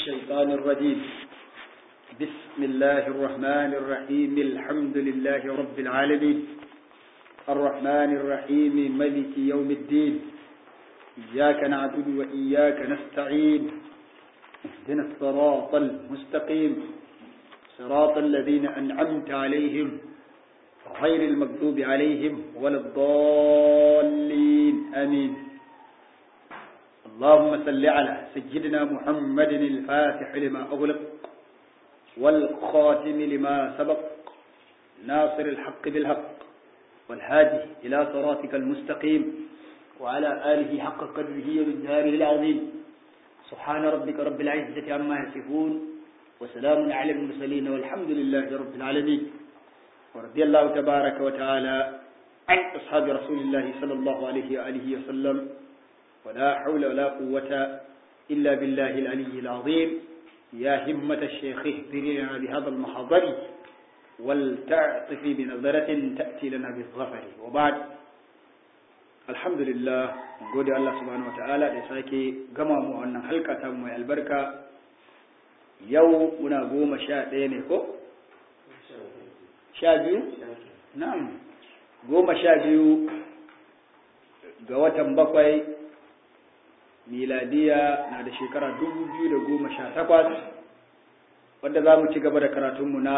الشيطان الرجيم بسم الله الرحمن الرحيم الحمد لله رب العالمين الرحمن الرحيم ملك يوم الدين إياك نعبد وإياك نستعين اهدنا الصراط المستقيم صراط الذين أنعمت عليهم غير المغضوب عليهم ولا الضالين آمين اللهم صل على سيدنا محمد الفاتح لما أغلق والخاتم لما سبق ناصر الحق بالحق والهادي إلى صراطك المستقيم وعلى آله حق قدره ومجهاره العظيم سبحان ربك رب العزة عما يصفون وسلام على المرسلين والحمد لله رب العالمين ورضي الله تبارك وتعالى عن أصحاب رسول الله صلى الله عليه وآله وسلم ولا حول ولا قوة إلا بالله العلي العظيم يا همة الشيخ اهدرنا بهذا المحضر ولتعطفي بنظرة تأتي لنا بالظفر وبعد الحمد لله نقول الله سبحانه وتعالى لساكي قمامو أن حلقة مي البركة يوم نقوم شاء دينكو sha biyu? Na'am, goma sha biyu ga watan bakwai miladiya na da shekara dubu biyu da goma sha takwas wadda za mu ci gaba da karatunmu na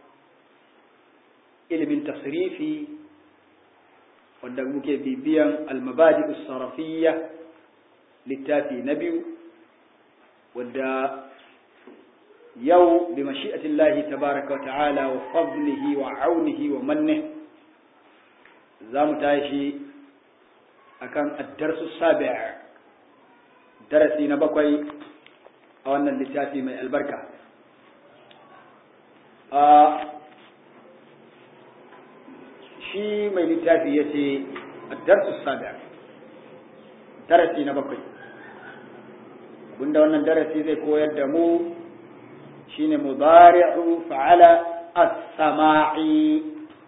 ilimin tasrifi wadda muke bibiyan almabadi sarafiyya littafi na biyu wadda yau bi mashi'atillahi tabaraka wa ta'ala wa fadlihi wa aunihi wa manne za mu tashi akan addarsu sabi' darasi na bakwai a wannan littafi mai albarka a shi mai littafi ya ce addarsu sabi' darasi na bakwai abinda wannan darasi zai koyar da mu shine mudari'u fa'ala as-sama'i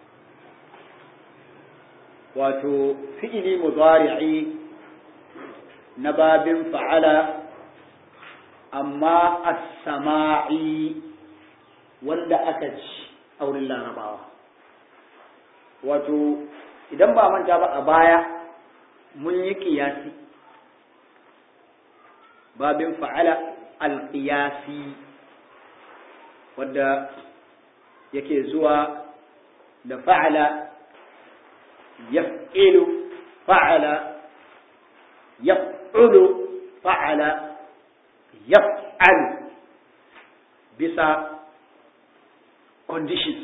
wato fi'ili mudari'i na babin fa'ala amma as-sama'i wanda aka ci a wurin larabawa wato idan ba manta ba a baya mun yi kiyasi babin fa'ala al-qiyasi wadda yake zuwa da fa'ala yaf'ilu fa'ala yaf'ulu fa'ala yaf'al bisa conditions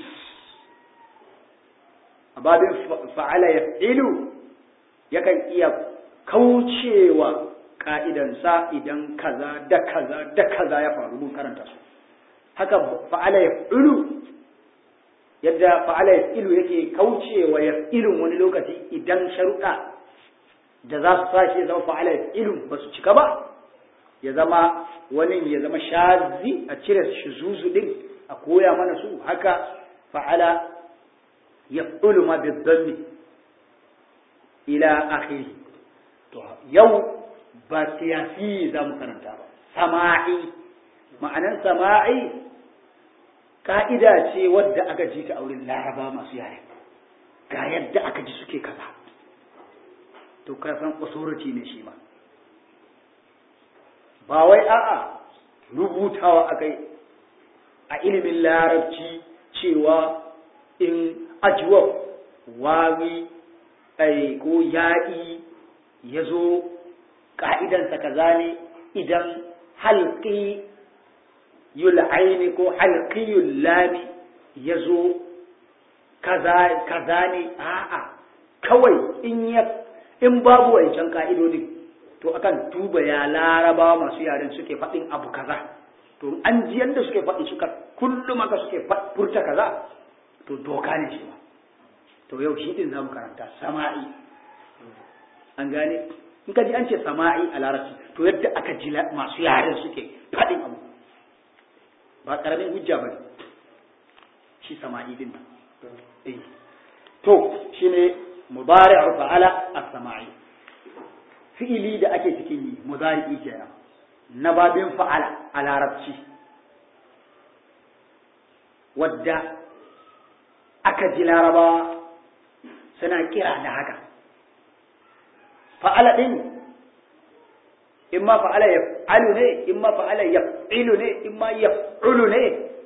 a babin fa'ala yaf'ilu yakan iya kaucewa ka'idansa idan kaza da kaza da kaza ya faru mun karanta su haka fa'ala ya ilu yadda fa'ala ya ilu yake kaucewa ya ilun wani lokaci idan sharuɗa da za su sashi ya zama fa'ala ya ilu ba su cika ba ya zama wani ya zama shazi a cire zuzu din a koya mana su haka fa'ala ya ilu ma bizzanni ila akhiri to yau ba siyasi za mu karanta ba sama'i ma'anan sama'i ka'ida ce wadda aka ji ta auren laraba masu yare ga yadda aka ji suke kaza to ka san authority ne shi ma ba wai a'a rubutawa akai a ilimin larabci cewa in ajwab wawi ai ko ya'i ya zo ka'idansa kaza ne idan halki yul'aini ko halqiyul lami yazo kaza kaza ne a'a kawai in ya in babu wancan ka'idodin to akan duba ya larabawa masu yaren suke faɗin abu kaza to an ji yanda suke faɗi suka kullum aka suke furta kaza to doka ne shi to yau shi din zamu karanta sama'i an gane in ka ji an ce sama'i a larabci to yadda aka ji masu yaren suke faɗin abu ba ƙaramin hujja ba ne shi sama'i din nan to shine mudari'u fa'ala as-sama'i fi'ili da ake cikin yi mudari'i kenan na babin fa'ala a larabci wadda aka ji larabawa suna kira da haka fa'ala ɗin in ma fa'ala ya alu ne in ma fa'ala ya ilu ne in ma ya ulu ne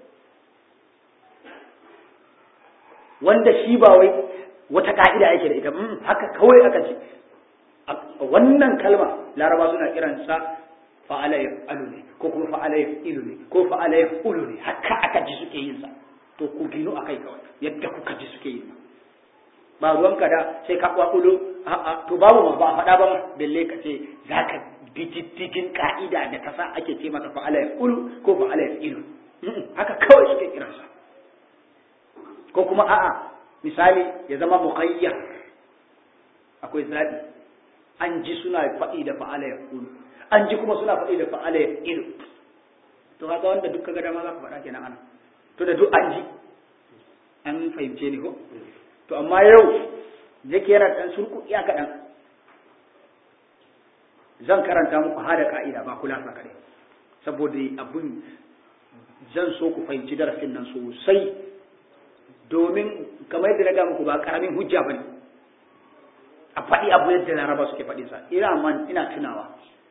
wanda shi ba wai wata ka'ida yake da ita haka kawai aka ce wannan kalma laraba suna kiransa fa'ala ya alu ne ko kuma fa'ala ya ilu ne ko fa'ala ya ulu ne haka aka ji suke yin sa to ku gino akai kawai yadda kuka ji suke yin ba ruwanka da sai ka kwakulo a'a to babu ma ba a faɗa ba ma belle ka ce zaka bi diddigin ka'ida da ta sa ake ce mata fa'ala ya ulu ko fa'ala ya ilu haka kawai suke kiransa ko kuma a'a misali ya zama muqayyar akwai zabi an ji suna faɗi da fa'ala ya ulu an ji kuma suna faɗi da fa'ala ya ilu to haka wanda duk kaga dama za ka faɗa kenan ana to da duk an ji an fahimce ni ko to amma yau yake yana dan surku iya kaɗan zan karanta muku hada ka'ida ba kula sa kaɗai saboda abun zan so ku fahimci darasin nan sosai domin kamar yadda na ga muku ba karamin hujja ba ne a faɗi abu yadda laraba suke faɗi sa ina man ina tunawa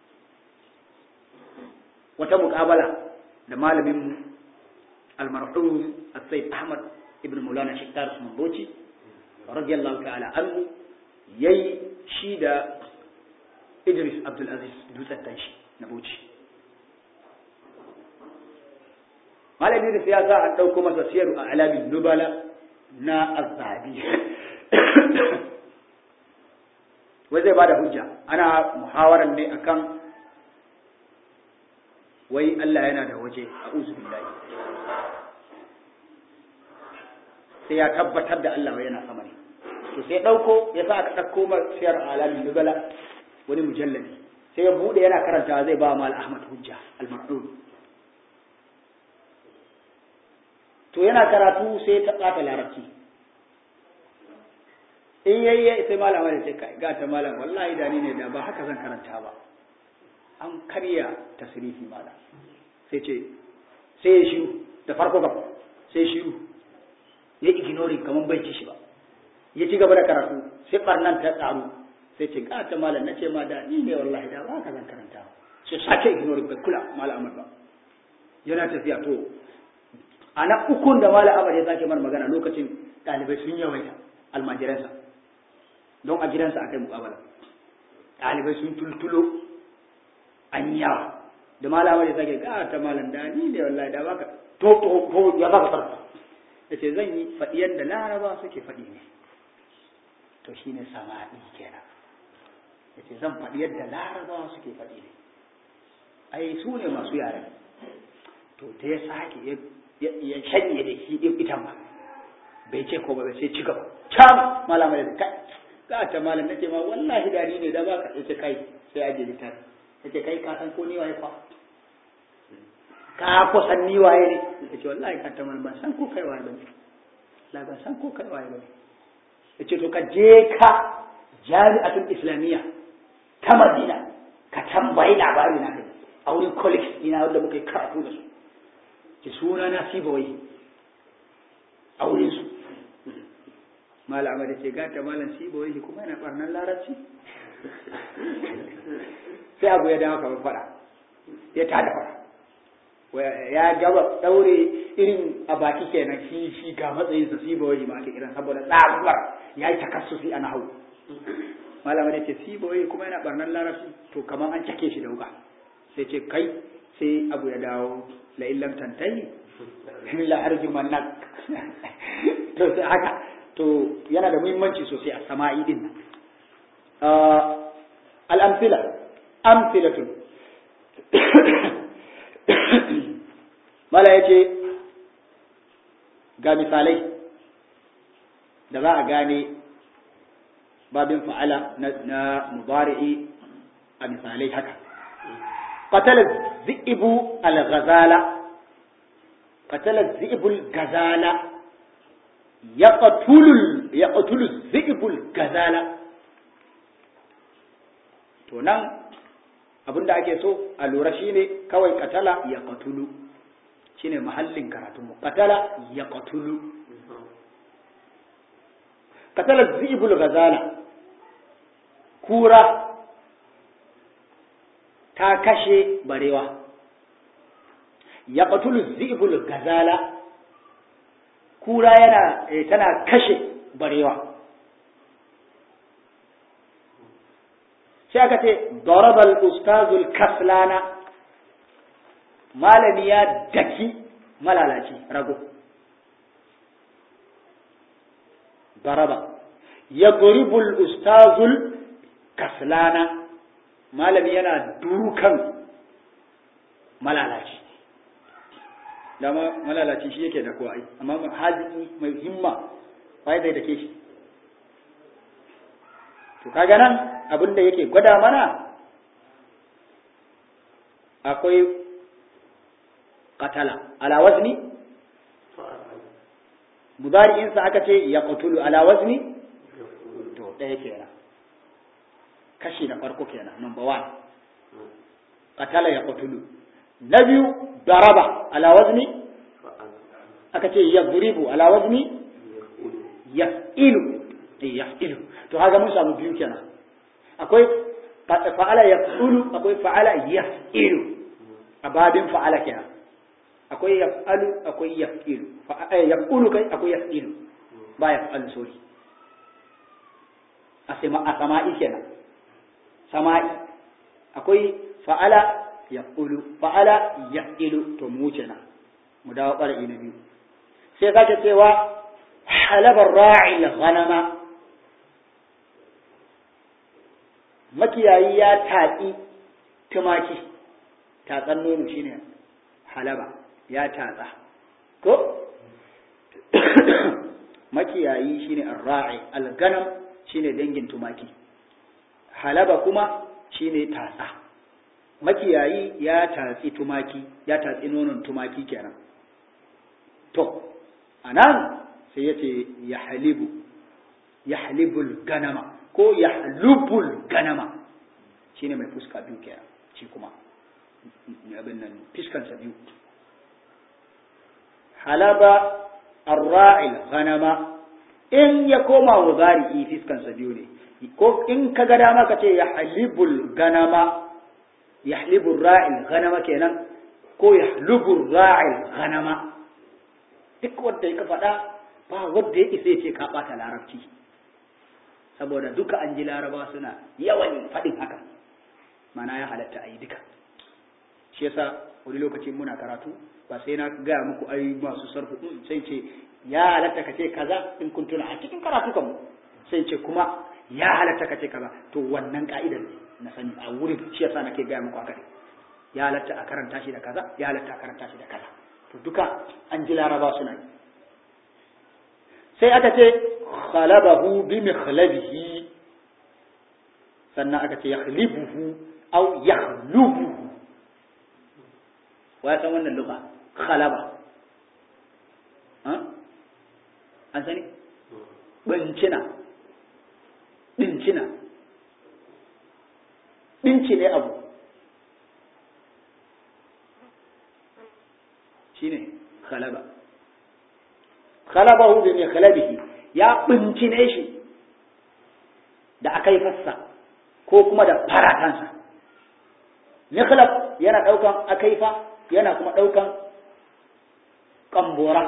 wata muƙabala da malamin almarhum as-sayyid ahmad ibn mulana shittar usman bauchi radiyallahu ta'ala anhu yayi shi da idris abdul aziz dutsen tanshi na bauchi malamin da siyasa an ɗauko masa siyaru a alamin nubala na azzabi wai zai bada hujja ana muhawaran ne akan wai Allah yana da waje a billahi sai ya tabbatar da Allah yana sama ne to sai ɗauko ya sa aka ɗauko ma siyar alamin nubala wani mujalladi sai ya buɗe yana karanta zai ba mal ahmad hujja al-ma'ruf to yana karatu sai ta ɓata larabci in yayi sai malama da ce kai ga ta malam wallahi da ni ne da ba haka zan karanta ba an karya tasrifi malam sai ce sai ya shiru da farko gaba sai shiru ya ignoring kaman bai ci shi ba ya ci gaba da karatu sai barnan ta tsaru sai ce ga ta malam nace ma da ni ne wallahi da ba haka zan karanta ba sai sake ignoring bai kula malam ba yana tafiya to a na ukun da mala abar ya sake mar magana lokacin ɗalibai sun yawaita almajiransa don a gidansa aka yi muƙabala ɗalibai sun tultulo an yawa da mala abar ya sake ga ta malam da ni ne wallahi da baka to to to ya baka farko ya ce zan yi faɗi yadda laraba suke faɗi ne to shine sama'i kenan ya ce zan faɗi yadda laraba suke faɗi ne ai su ne masu yaren to da ya sake ya shanye da shi ɗin itan ba bai ce ko ba bai sai ci gaba can malama da kai za ta malam nace ma wallahi dari ne da baka yace kai sai aje litar yace kai ka san ko ni waye fa ka ko san ni waye ne yace wallahi ka ta malam ban san ko kai waye bane la ban san ko kai waye bane yace to ka je ka jami'atul islamiyya ta madina ka tambayi labari na kai a wurin college ina wanda muka yi karatu da su ki suna na sibawai a wurin su malama da ce gata malam sibawai kuma yana barnan larabci sai abu ya dawo kamar fada ya tada fada ya gaba daure irin a baki kenan shi shi ga matsayin sa sibawai ma ake kiran saboda tsaruwar ya yi takassufi a nahawu malama da ce sibawai kuma yana barnan larabci to kamar an cake shi da wuka sai ce kai sai abu ya dawo la illam tantahi la arjumannak to sai haka to yana da muhimmanci sosai a sama'i din nan al-amthila amthilatun mala yace ga misalai da za a gane babin fa'ala na mudari'i a misalai haka قتل الذئب الغزالة قتل الذئب الغزالة يقتل يقتل الذئب الغزالة to nan abinda ake so a lura shine kawai katala ya katulu shine mahallin karatunmu katala ya katulu katala zibul gazala kura ta kashe barewa ya katulu zibul gazala kura yana tana kashe barewa sai aka ce darabal ustazul kaslana malami ya daki malalaci rago daraba ya guribul ustazul kaslana malami yana dukan malalaci dama malalaci shi yake da kowa amma haziki mai himma bai da dake shi to kaga nan abin da yake gwada mana akwai katala ala wazni mudari'insa aka ce ya qatulu ala wazni to ɗaya kenan kashi na farko kenan number one katala ya qatulu na biyu daraba ala wazni aka ce ya duribu ala wazni yaf'ilu yaf'ilu to haka mun samu biyu kenan akwai fa'ala yaf'ulu akwai fa'ala yaf'ilu a babin fa'ala kenan akwai yaf'alu akwai yaf'ilu yaf'ulu kai akwai yaf'ilu ba yaf'alu sorry a sama'i kenan sama'i akwai fa'ala yaf'ulu fa'ala yaf'ilu to mu kenan mu dawo ɓara'i na biyu sai sake cewa halabar ra'il ghanama makiyayi ya tatsi tumaki tatsan nono shine halaba ya tatsa ko makiyayi shine arra'i alganam shine dangin tumaki halaba kuma shine tatsa makiyayi ya tatsi tumaki ya tatsi nonon tumaki kenan to anan sai yace ya halibu ya halibul ganama ko ya halubul ganama shine mai fuska biyu kenan shi kuma abin nan fiskansa biyu halaba arra'il ghanama in ya koma mudari'i fiskansa biyu ne ko in ka ga dama ka ce ya halibul ganama ya halibul ra'il ghanama kenan ko ya halubul ra'il ghanama duk wanda ya faɗa ba wanda ya isa ya ce ka ɓata larabci saboda duka an ji laraba suna yawan faɗin haka mana ya halatta a yi duka shi yasa wani lokacin muna karatu ba sai na gaya muku ai masu sarfu sai ce ya halatta ka ce kaza in kun tuna a cikin karatu kan sai ce kuma ya halatta ka ce kaza to wannan ka'idar ne na sani a wurin shi yasa nake gaya muku haka ya halatta a karanta shi da kaza ya halatta a karanta shi da kaza to duka an ji laraba suna yi sai aka ce khalabahu bi mikhlabihi sannan aka ce yakhlibuhu aw yakhlubuhu wa san wannan lugha khalaba an sani bincina bincina binci ne abu shine khalaba khalabahu bi mikhlabihi ya bincine shi da akai fassa ko kuma da faratansa mikhlab yana daukan akaifa yana kuma daukan kambora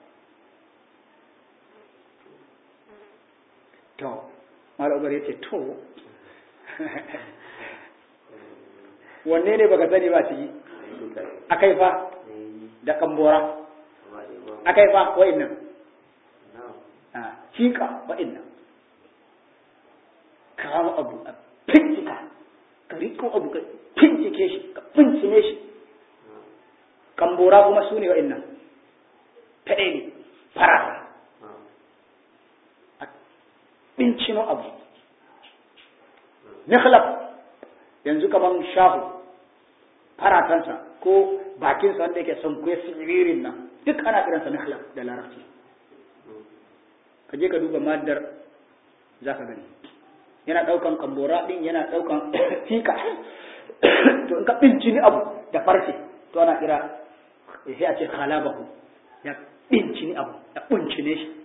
to malabar yace to wanne ne baka sani ba ciki akaifa da kambora akaifa wa'annan cika wa'innan kawo abu a fincika ka riko abu ka fincike shi ka fincine shi kambora kuma su ne wa'innan faɗe ne farasa a fincino abu nikhlab yanzu kaman shahu faratansa ko bakinsa wanda yake son kuwa siririn nan duk ana kiransa nikhlab da larabci ka je ka duba maddar za ka gani yana ɗaukan kambora ɗin yana ɗaukan fika to in ka bincini abu da farce to ana kira sai a ce khalabahu ya bincini abu ya bincine shi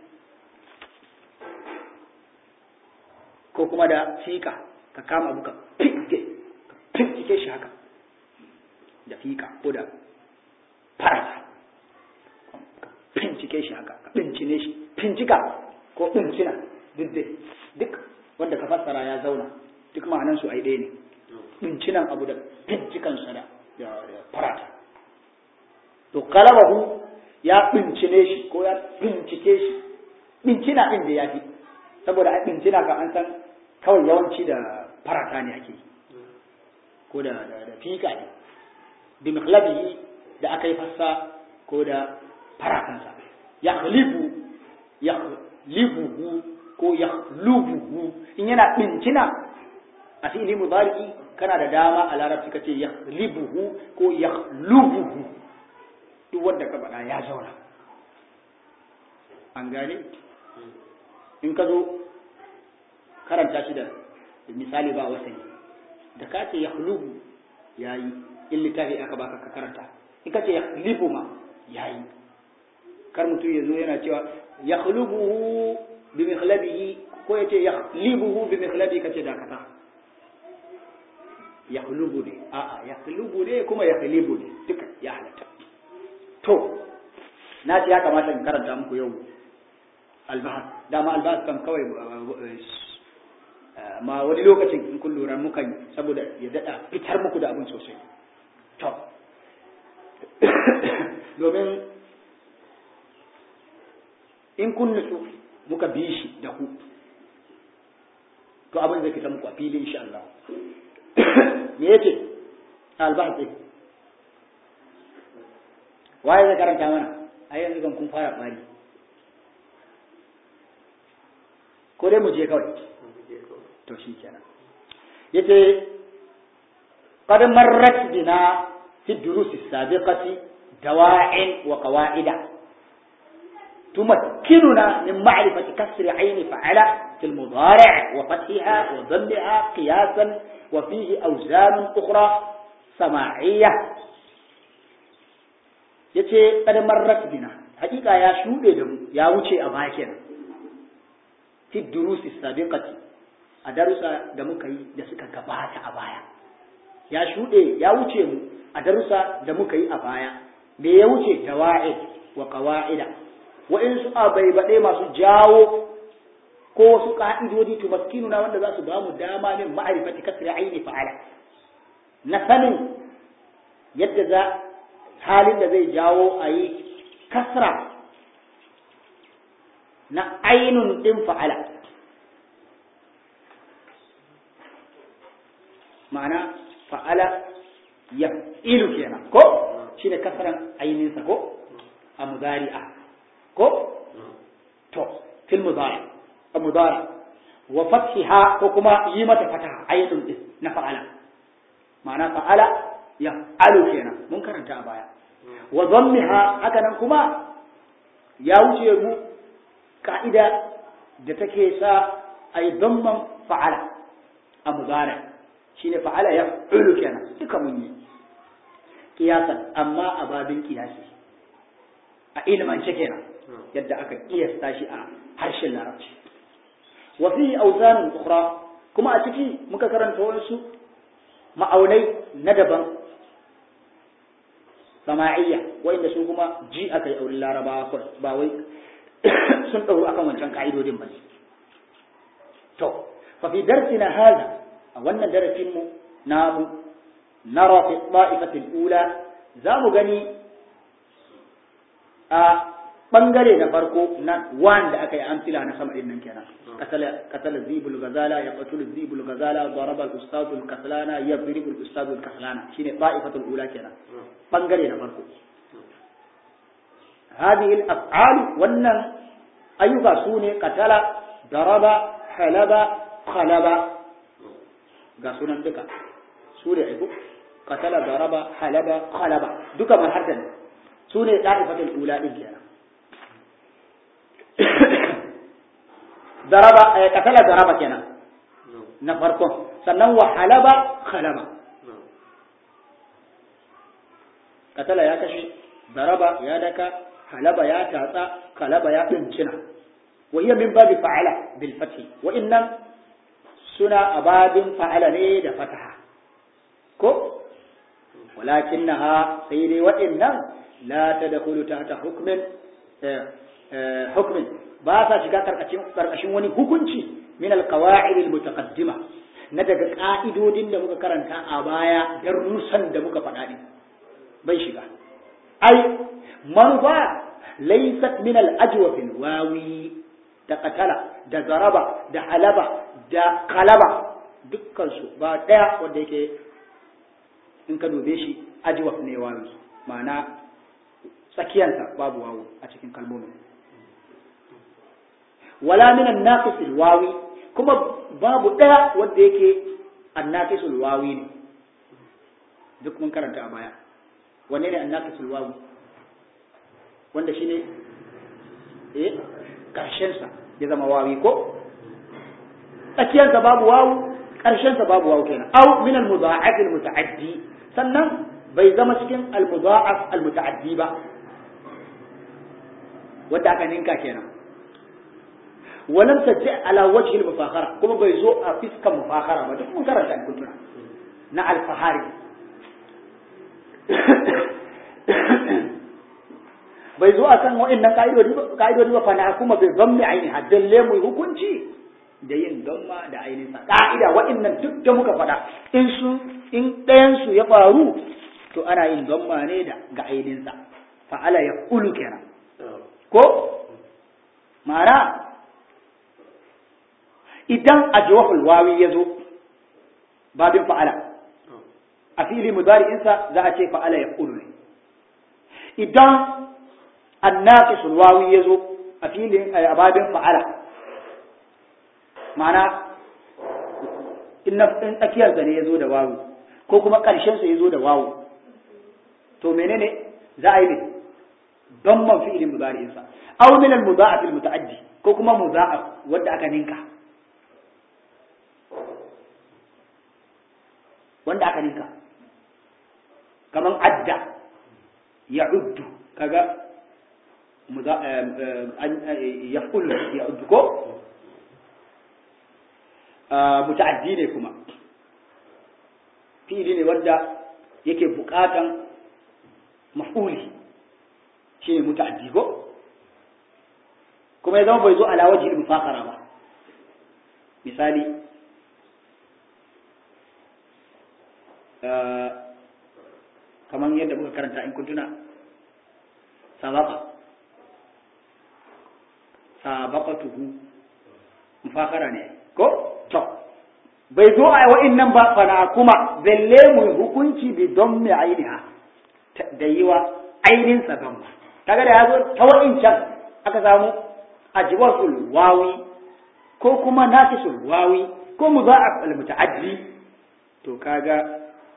ko kuma da fika ka kama abu ka fige ka fincike shi haka da fika ko da farata ka fincike shi haka ka bincine shi fincika ko bincina duk dai duk wanda ka fassara ya zauna duk ma'anan su ai ɗaya ne bincinan abu da bincikansa da farata to kalabahu ya bincine shi ko ya bincike shi bincina ɗin da ya fi saboda a bincina ka an san kawai yawanci da farata ne ake ko da da fika ne bi miqlabihi da aka yi fassa ko da faratansa ya libu ya libuhu ko ya lubuhu in yana bincina a fi'ili mudari kana da dama a larabci kace ya libuhu ko ya lubuhu duk wanda ka faɗa ya zauna an gane in ka zo karanta shi da misali ba wasani da ka ce ya lubu ya yi in littafi aka baka ka karanta in ka ce ya libu ma ya yi kar mutum ya zo yana cewa ya lubuhu bi mikhlabihi ko ya ce ya libuhu bi mikhlabi ka ce dakata ya lubu ne a'a ya lubu ne kuma ya libu ne duka ya halatta to na ce ya kamata in karanta muku yau albahar dama albahar kan kawai ma wani lokacin in kun lura mukan saboda ya dada fitar muku da abin sosai to domin in kun nutsu muka bi shi da ku to abin zai fita muku a fili insha Allah me yace albahar ɗin waye zai karanta mana a yanzu kan kun fara bari ko dai mu je kawai to shi kenan yace qad marrat bina fi durus as-sabiqati dawa'in wa qawa'ida تمكننا من معرفة كسر عين فعل في المضارع وفتحها وضمها قياسا وفيه أوزان أخرى سماعية yace kada marrat bina hakika ya shude da mu ya wuce a baya kenan fi durusi sabiqati a darussa da muka yi da suka gabata a baya ya shude ya wuce mu a darussa da muka yi a baya me ya wuce dawa'id wa qawaida wa in su abaibade masu jawo ko wasu ka'idodi tumaskinuna wanda za su ba mu dama min ma'rifati kasri aini fa'ala na sanin yadda za halin da zai jawo a yi kasra na ainun ɗin fa'ala ma'ana fa'ala ya ilu kenan ko shi ne kasran aininsa ko a muzari'a ko to fil muzari a muzari wa fathiha ko kuma yi mata fataha ainun ɗin na fa'ala ma'ana fa'ala ya alu kenan mun karanta a baya wa dhammiha haka nan kuma ya wuce mu ka'ida da take sa ay dhamman fa'ala a mudari shine fa'ala ya ulu kenan duka mun yi kiyasan amma a babin kiyasi a ilmance kenan yadda aka kiyasta shi a harshen larabci wa fi awzan ukhra kuma a ciki muka karanta wasu ma'aunai na daban sama'iyya wa'inda su kuma ji aka yi auren larabawa kawai ba wai sun ɗauru akan wancan ka'idodin ba to fa fi darsina hada a wannan darasin mu namu nara fi ta'ifatil ula za mu gani a bangare na farko na wanda aka yi amsila na sama din nan kenan قتل الذيب الغزالة يقتل الذيب الغزالة ضرب الأستاذ الكسلانة يضرب الأستاذ الكسلانة شيء طائفة الأولى كنا بنغري نفرق هذه الأفعال ون أيها سوني قتل ضرب حلب خلب قاسونا دكا سوري عيبو قتل ضرب حلب خلب دكا من حركة سوني طائفة الأولى كنا daraba katala daraba kenan na farkon sannan wa halaba khalaba katala ya kashe daraba ya daka halaba ya tatsa kalaba ya dincina wa hiya min babi fa'ala bil fathi wa innan suna abadin fa'ala ne da fataha ko walakinnaha sai dai wa'annan la tadkhulu tahta hukmin hukmin ba sa shiga karkashin karkashin wani hukunci min alqawa'id almutaqaddima na daga ka'idodin da muka karanta a baya darussan da muka faɗa din bai shiga ai manufa laysat min al-ajwaf wawi da qatala da zaraba da halaba da qalaba dukkan su ba daya wanda yake in ka dube shi ajwaf ne wawi ma'ana tsakiyarsa babu wawu a cikin kalmomin wala min an-naqis al-wawi kuma babu daya wanda yake an-naqis al-wawi ne duk mun karanta a baya wanne ne an-naqis al-wawi wanda shine eh karshen sa ya zama wawi ko tsakiyarsa babu wawu karshen sa babu wawu kenan aw min al-mudha'af al-muta'addi sannan bai zama cikin al-mudha'af al-muta'addi ba wanda aka ninka kenan walam tajji ala wajhi al-mufakhara kuma bai zo a fiskan mufakhara ba duk mun karanta in kuntuna na al-fahari bai zo akan wa'annan ka'idodi ba ka'idodi ba fa na kuma bai zammi aini haddalle mu hukunci da yin damma da ainihin sa ka'ida wa'annan duk da muka faɗa in su in ɗayan su ya faru to ana yin damma ne da ga ainihin sa fa'ala ya ulu kenan ko ma'ana idan ajwahul wawi ya zo babin fa'ala a fili mudari'insa za a ce fa'ala ya ulu ne idan annaqisul wawi ya zo a filin a babin fa'ala ma'ana in tsakiyar ne ya zo da wawu ko kuma ƙarshen sa ya zo da wawu to menene za a yi ne don man fi'ilin mudari'insa aw min al mudha'af al muta'addi ko kuma mudha'af wanda aka ninka wanda aka ninka kaman adda ya'uddu kaga yaqul ya'uddu ko muta'addi ne kuma fi'ili ne wanda yake bukatan maf'uli shine muta'addi ko kuma ya zama bai zo ala wajhi mufakara ba misali kamar yadda muka karanta in kuntuna sabaka sabaqatuhu mufakara ne ko to bai zo a wa'innan ba fana kuma balle mu hukunci bi don mai ainiha da yi wa ainihin sa don kaga da ya zo ta wa'incan aka samu ajwasul wawi ko kuma naqisul wawi ko mudha'af al muta'addi to kaga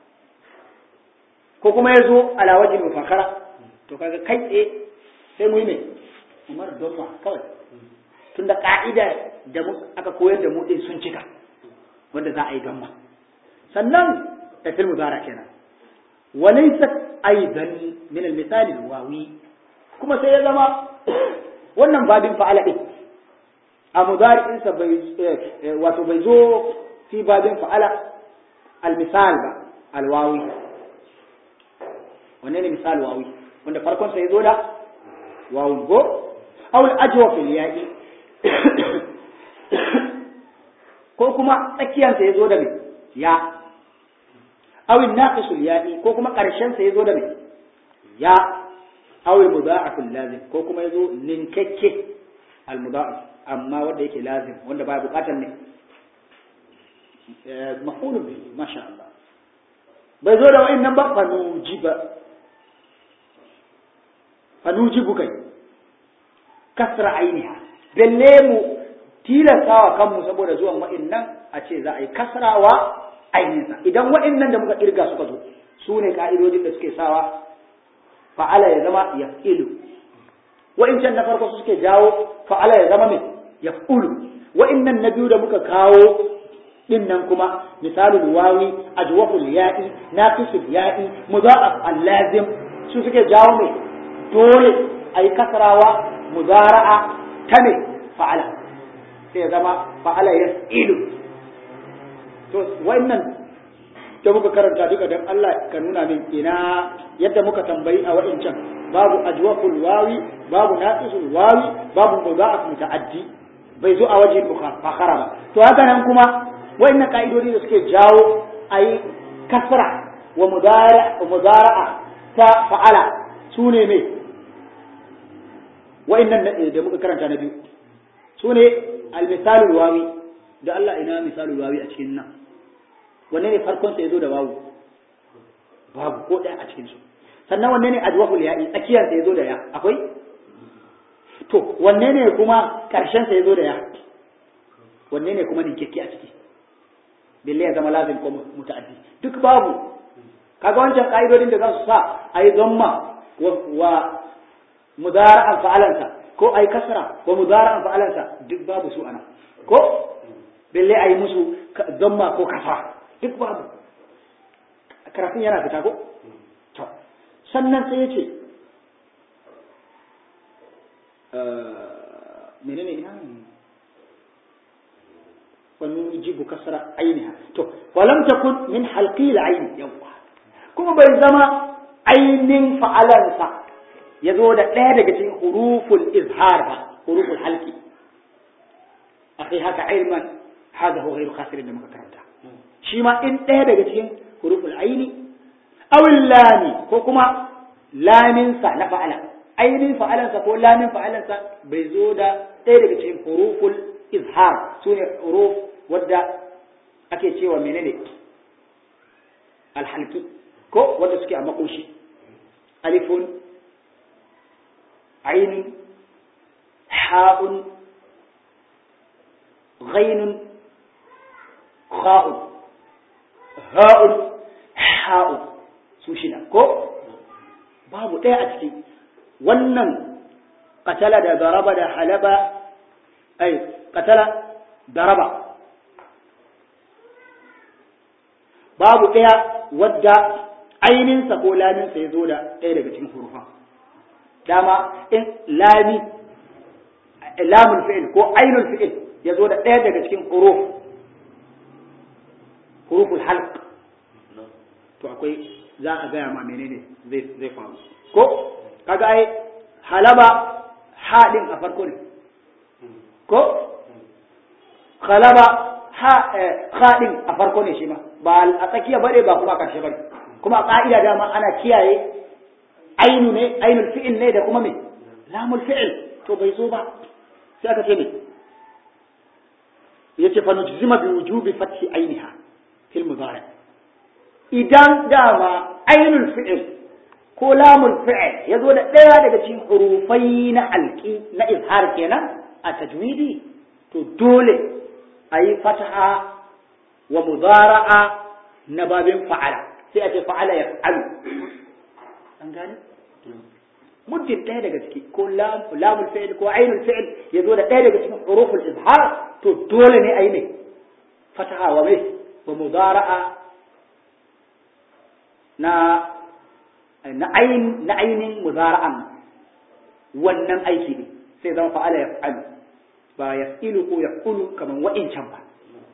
ko kuma ya zo ala wajhi mufakhara to kaga kai tsaye sai mu yi ne umar don kawai tunda ka'ida da aka koyar da mu din sun cika wanda za a yi gamma sannan da fil mudara kenan walaysa aidan min al misal al wawi kuma sai ya zama wannan babin fa'ala din a mudari'in sa bai wato bai zo fi babin fa'ala al misal ba al wawi wanne ne misal wawi wanda farkon sa ya zo da wawun go aw al ajwa fil ya'i ko kuma tsakiyarsa ya zo da mai ya awin naqisul ya'i ko kuma ƙarshensa ya zo da mai ya awin mudha'aful lazim ko kuma ya zo ninkakke al mudha'af amma wanda yake lazim wanda baya buƙatar ne mafulun bihi masha Allah bai zo da wa'annan ba fanujiba fanujibu kai kasra ainiha dalle mu tilastawa kanmu saboda zuwan wa'innan a ce za a yi kasrawa ainihinsa idan wa'innan da muka kirga suka zo su ne ka'idojin da suke sawa fa'ala ya zama ya ilu wa'incan na farko su suke jawo fa'ala ya zama mai ya ulu wa'innan na biyu da muka kawo din nan kuma misalul wawi ajwaful ya'i naqisul ya'i mudha'af al-lazim su suke jawo mai dole ayi kasrawa mudara'a ta ne fa'ala sai ya zama fa'ala yas'ilu to wannan da muka karanta duka dan Allah ka nuna min ina yadda muka tambayi a wa'incan babu ajwaful wawi babu naqisul wawi babu mudha'af muta'addi bai zo a waje fakhara ba to haka nan kuma wa'annan ka'idodi da suke jawo ayi kasra wa mudara'a ta fa'ala sune me wa'annan da muka karanta na biyu sune al-misalul wawi da Allah ina misalul wawi a cikin nan wanne ne farkon sa yazo da wawu babu ko ɗaya a cikin su sannan wanne ne ajwahul ya'i tsakiyar sa yazo da ya akwai to wanne ne kuma karshen sa yazo da ya wanne ne kuma ninkekke a ciki billahi ya zama lazim ko muta'addi duk babu kaga wancan ka'idodin da za su sa ayi zamma wa mudara'an fa'alansa ko ayi kasra wa mudara'an fa'alansa duk babu su ana ko billahi ayi musu zamma ko kafa duk babu karatun yana fita ko to sannan sai ya ce menene ina wani jibu kasara ainiha to walam takun min halqi al-ayn yawa kuma bai zama ainin fa'alansa ya zo da ɗaya daga cikin huruful izhar ba huruful halqi akai haka ilman hada huwa ghairu khasirin da muka karanta shi ma in ɗaya daga cikin huruful aini awil lami ko kuma laminsa na fa'ala ainihin fa'alansa ko lamin fa'alansa bai zo da ɗaya daga cikin huruful izhar su ne huruf wadda ake cewa menene alhalki ko wadda suke a makoshi alifun ainun ha'un ghainun kha'un ha'un ha'un su shida ko babu ɗaya a ciki wannan katala da daraba da halaba ai katala daraba babu ɗaya wadda aininsa ko laminsa ya zo da ɗaya daga cikin hurufan dama in lami lamun fi'il ko ainul fi'il ya zo da ɗaya daga cikin huruf huruful halq to akwai za a gaya ma menene zai zai faru ko kaga ai halaba haɗin a farko ne ko halaba ha haɗin a farko ne shi ma ba a tsakiya bare ba kuma a ƙarshe bare kuma a ƙa'ida dama ana kiyaye ainu ne ainul fi'il ne da kuma me lamul fi'il to bai zo ba sai aka ce ne yace fa nujzima bi wujubi fathi ainiha fil mudari idan dama ainul fi'il ko lamul fi'il ya zo da ɗaya daga cikin hurufai na alƙi na izhar kenan a tajwidi to dole a yi fataha wa mudara'a na babin fa'ala sai a ce fa'ala ya fa'alu an gane muddin ɗaya daga ciki ko lamul fi'il ko ainul fi'il ya zo da ɗaya daga cikin huruful izhar to dole ne a yi mai fataha wa mai wa mudara'a na na ayin na ainin muzara'an wannan aiki ne sai zama fa'ala ya fa'alu ba ya ilu ko ya kulu kamar wa'incan ba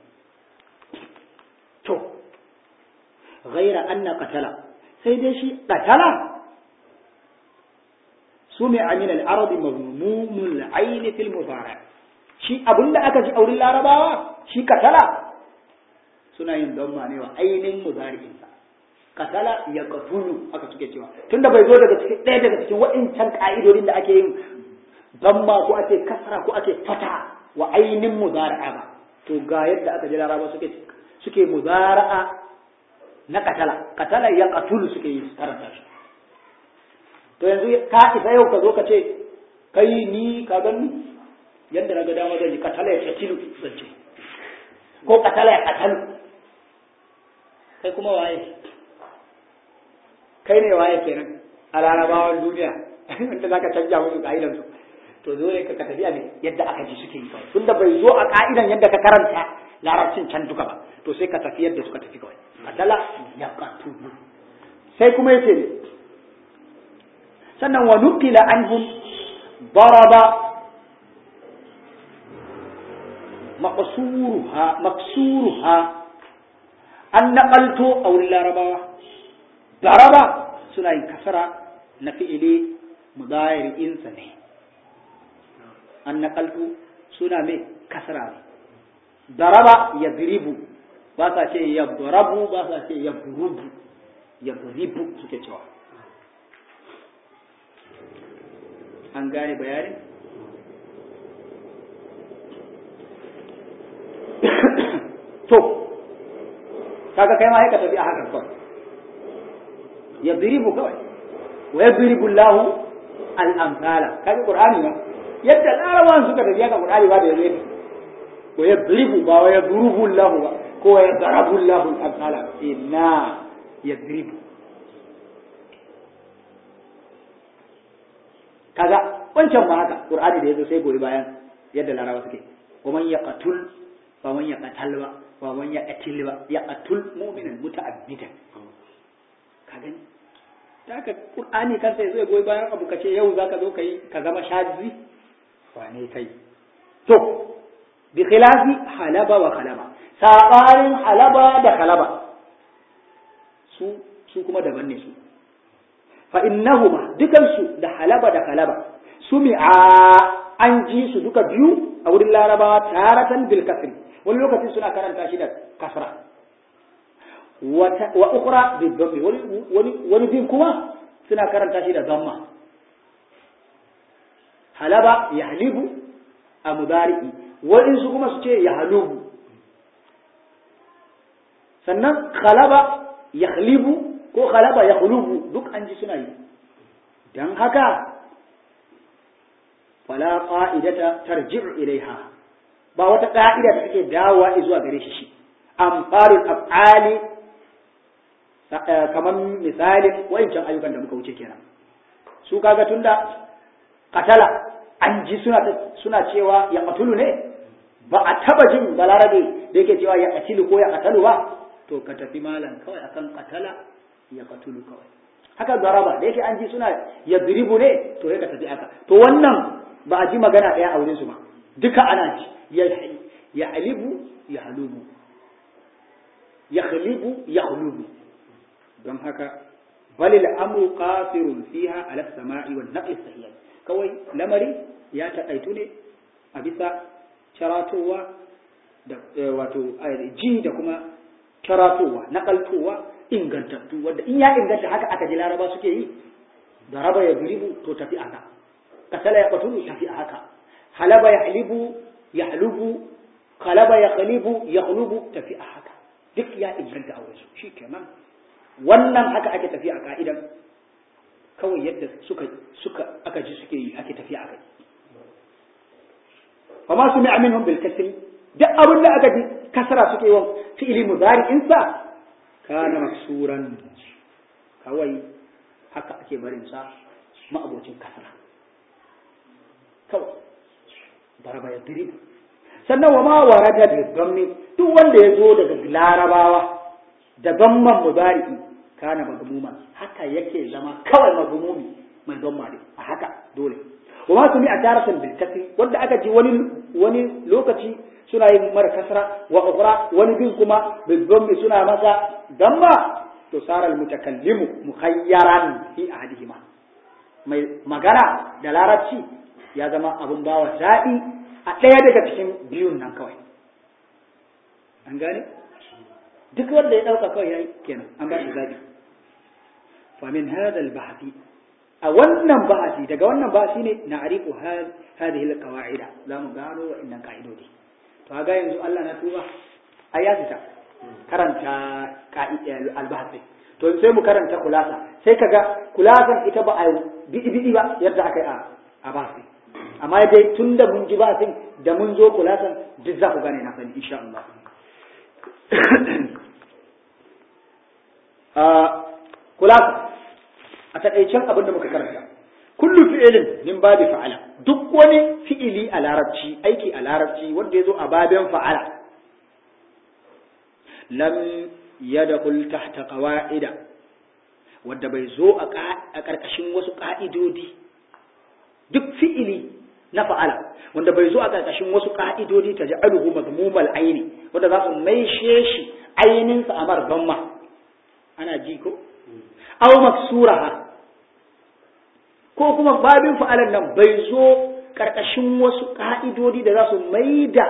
to ghaira anna qatala sai dai shi qatala su mai amin al-arabi mazmumul ayn fil mudara shi abinda aka ji aurin larabawa shi qatala suna yin don ma ne wa ainin mudari'insa katala ya katulu aka suke cewa tunda bai zo daga cikin ɗaya daga cikin waɗancan ka'idodin da ake yin zamma ko ake kasra ko ake fata wa ainin muzara'a ba to ga yadda aka ji laraba suke suke muzara'a na katala katala ya katulu suke yi karanta shi to yanzu ka isa yau ka zo ka ce kai ni ka gani yadda na ga dama zan yi katala ya katilu zan ce ko katala ya katalu kai kuma waye kai ne waye kenan a larabawan duniya wanda zaka canja musu ka'idan su to zo ne ka tafiya ne yadda aka ji suke yi kawai tunda bai zo a ka'idan yadda ka karanta larabcin can duka ba to sai ka tafi yadda suka tafi kawai qatala yaqtulu sai kuma yace ne sannan wa nuqila anhum daraba maqsuruha maksuruha an naqalto a wurin larabawa daraba suna yin kasara na fi'ili mudayiri'insa ne an naƙaltu suna mai kasara ne daraba ya diribu ba sa ce ya darabu ba sa ce ya burubu ya diribu suke cewa an gane bayanin to kaga kai ma ya ka tafi a hakan kawai ya diribu kawai wa ya diribu lahu al'amsala kaga qur'ani ba yadda larabawan suka tafi haka qur'ani ba da yanzu wa ya diribu ba wa ya durubu lahu ba ko wa ya darabu lahu al'amsala inna ya diribu kaga wancan ba haka qur'ani da yazo sai goyi bayan yadda larabawa suke wa man yaqtul ba man yaqtal ba ba man yaqtil ba yaqtul mu'minan muta'addidan ka gani ta haka qur'ani kansa yazo ya goyi bayan abu kace yau zaka zo kai ka zama shazi wane kai to bi khilafi halaba wa khalaba sabarin halaba da khalaba su su kuma daban ne su fa innahuma dukansu da halaba da khalaba sumi'a an ji su duka biyu a wurin larabawa taratan bil kasri wani lokaci suna karanta shi da kasra wa ukhra bil dhammi wani wani wani bin kuma suna karanta shi da dhamma halaba yahlibu a mudari'i wani su kuma su ce yahlubu sannan khalaba yakhlibu ko khalaba yakhlubu duk an ji suna yi dan haka fala qa'idata tarji'u ilaiha ba wata ka'ida da take dawowa zuwa gare shi shi amfarul af'ali kamar misalin wancan ayyukan da muka wuce kenan su kaga tunda katala an ji suna suna cewa ya qatulu ne ba a taba jin balarabe da yake cewa ya qatilu ko ya qatalu ba to ka tafi malam kawai akan katala ya qatulu kawai haka daraba da yake an ji suna ya diribu ne to ya ka tafi aka to wannan ba a ji magana ɗaya a wurin su ba duka ana ji ya halibu ya halubu ya khalibu ya hulubu don haka bal al'amru qasirun fiha ala samai wal naqli sahih kawai lamari ya taƙaitu ne a bisa caratowa da wato ji da kuma caratowa naƙaltowa ingantattu wanda in ya inganta haka aka ji laraba suke yi da raba ya biribu to tafi aka kasala ya qatulu tafi haka halaba ya halibu ya halubu kalaba ya khalibu ya khulubu tafi a haka duk ya inganta a wasu shi kenan wannan haka ake tafi a ka'idan kawai yadda suka suka aka ji suke yi ake tafi a kai fa ma sumi aminhum bil kasri duk abin da aka ji kasara suke yi wa fi'ili mudari'in sa kana maksuran kawai haka ake barin sa ma'abocin kasara kawai daraba ya diribu sannan wa ma warada da gamni duk wanda ya zo daga larabawa da gamman mudari'i kana magmuma haka yake zama kawai magmumi mai gamma ne a haka dole wa ma sumi a taratan bil kasri wanda aka ji wani wani lokaci suna yin mara kasra wa ukhra wani bin kuma bil gammi suna masa gamma to sara al mutakallimu mukhayyaran fi ahadihima mai magana da larabci ya zama abin bawa daɗi a ɗaya daga cikin biyun nan kawai an gane duk wanda ya ɗauka kawai ya yi kenan an ba shi zaɓi famin hadal bahasi a wannan bahasi daga wannan bahasi ne na arifu hadhihi alqawaida za mu gano wa'annan ka'idodi to ga yanzu Allah na tuba ai ya fita karanta albahasi to sai mu karanta kulasa sai kaga kulasan ita ba a bidi bidi ba yadda aka yi a bahasi amma dai tun da mun ji basin da mun zo kulasan duk za ku gane na sani insha Allah kulasa a taƙaicen abin da muka karanta kullu fi'ilin min babi fa'ala duk wani fi'ili a larabci aiki a larabci wanda ya zo a babin fa'ala lam yadkhul tahta qawaida wanda bai zo a ƙarƙashin wasu ƙa'idodi duk fi'ili na fa'ala wanda bai zo a ƙarƙashin wasu ƙa'idodi ta ja'aluhu mazmumal aini wanda za su maishe shi aininsa a marban ma ana ji ko aw maksuraha ko kuma babin fa'alan nan bai zo ƙarƙashin wasu ƙa'idodi da za su maida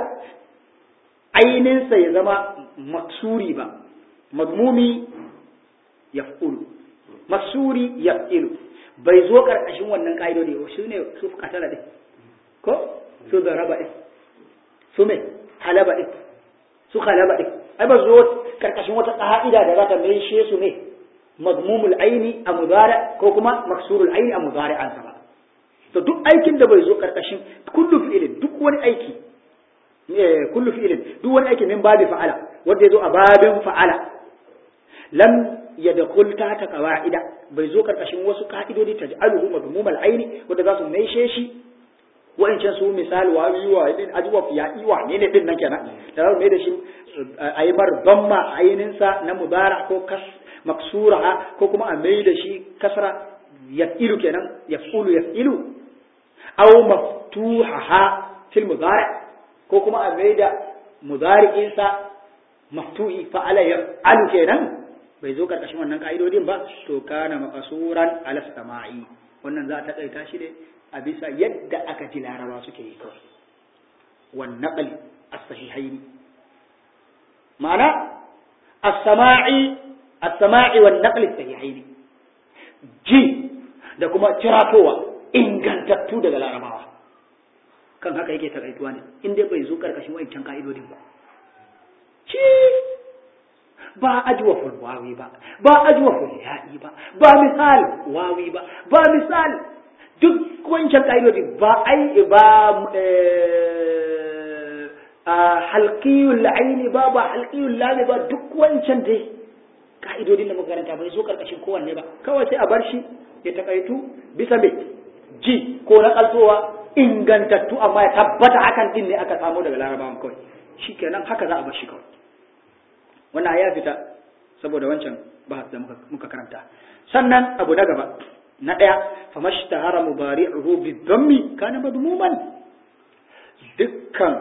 aininsa ya zama maksuri ba madmumi yaf'ulu maksuri yaf'ilu bai zo ƙarƙashin wannan ƙa'idodi ba shi ne su katala ɗin ko su zaraba ɗin su mai halaba ɗin su halaba ɗin ai ba zo ƙarƙashin wata ƙa'ida da za ta maishe su ne madmumul aini a mudara ko kuma maksurul aini a mudari an ba to duk aikin da bai zo ƙarƙashin kullu fi'ilin duk wani aiki kullu fi'ilin duk wani aiki min babi fa'ala wanda ya zo a babin fa'ala lam yadkhul ta ta qawaida bai zo ƙarƙashin wasu ka'idodi taj'aluhu madmumal aini wanda za su maishe shi wa'ancan su misali wa yi wa din ajwaf ya yi wa ne ne din nan kenan da za mai da shi a yi bar bamma ayininsa na mubara ko kas maksura ko kuma a mai da shi kasra yaf'ilu kenan yaf'ulu yaf'ilu aw maftuhaha fil mudari ko kuma a mai da mudari'insa maftuhi fa'ala yaf'alu kenan bai zo karkashin wannan ka'idodin ba to kana maqsuran ala sama'i wannan za ta kaita shi ne a bisa yadda aka ji laraba suke yi kawai wan naqli as-sahihaini ma'ana as-sama'i as-sama'i wan naqli as-sahihaini ji da kuma ciratowa ingantattu daga larabawa kan haka yake takaituwa ne in dai bai zo karkashin wancan ka'idodin ba shi ba ajwaful wawi ba ba ajwaful ya'i ba ba misal wawi ba ba misal duk wancan ka'idodi ba ai ba a halqiyul aini ba ba halqiyul lami ba duk wancan dai ka'idodin da makaranta bai zo karkashin kowanne ba kawai sai a bar shi ya takaitu bisa mai ji ko na kaltowa ingantattu amma ya tabbata hakan din ne aka samu daga larabawan kawai shikenan haka za a bar shi kawai wannan ya fita saboda wancan bahas da muka karanta sannan abu na gaba na ɗaya famashtahara mubari'uhu bidhammi kana madmuman dukkan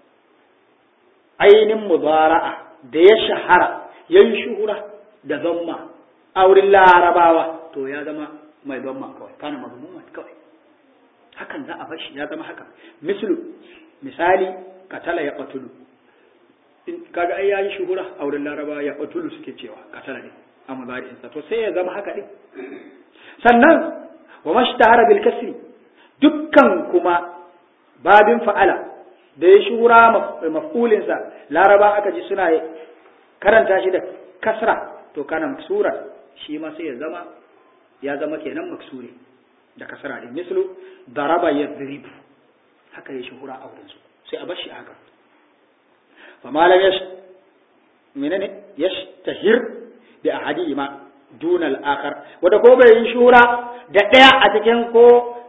ainin mubara'a da ya shahara yayin shuhura da zamma a wurin larabawa to ya zama mai zamma kawai kana madmuman kawai hakan za a bar shi ya zama haka mislu misali katala ya qatulu kaga ai yayi shuhura a wurin larabawa ya qatulu suke cewa katala ne a mubari'insa to sai ya zama haka din sannan wa mashtahara bil kasri dukkan kuma babin fa'ala da ya shura maf'ulin sa laraba aka ji suna karanta shi da kasra to kana maksura shi ma sai ya zama ya zama kenan maksuri da kasra din mislu daraba yadrib haka ya shuhura a wurin su sai a bar shi haka fa malam yash menene yashtahir bi ahadihima duna al'akar wadda ko bai yi shura da ɗaya a cikin ko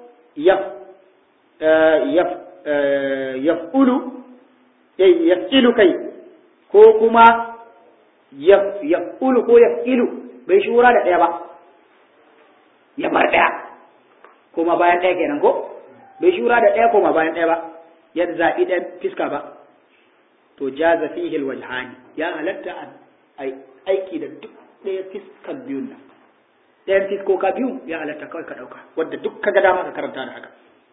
yaf'ulu yaf'ilu kai ko kuma yaf'ulu ko yaf'ilu bai shura da ɗaya ba ya bar ɗaya koma bayan ɗaya kenan ko bai shura da ɗaya koma bayan ɗaya ba ya zaɓi ɗan fiska ba to jaza fihi alwajhani ya halatta a aiki da duk ɗaya fiskan biyun nan ɗayan fiskoka biyu ya halatta kawai ka ɗauka wadda duk ka ga dama ka karanta da haka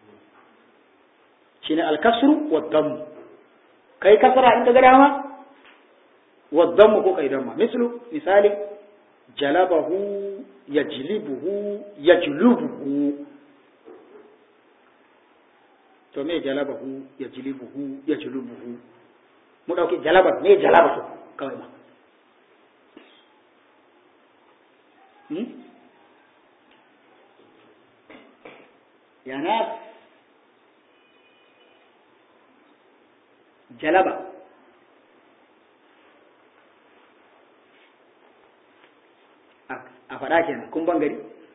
shi ne alkasru wa dammu kai kasara in ka ga dama wa dammu ko kai damma mislu misali jalabahu yajlibuhu yajlubuhu to me jalabahu yajlibuhu yajlubuhu mu dauki jalaba me jalaba kawai ma يا ناس جلبة a faɗa kenan kun ban gari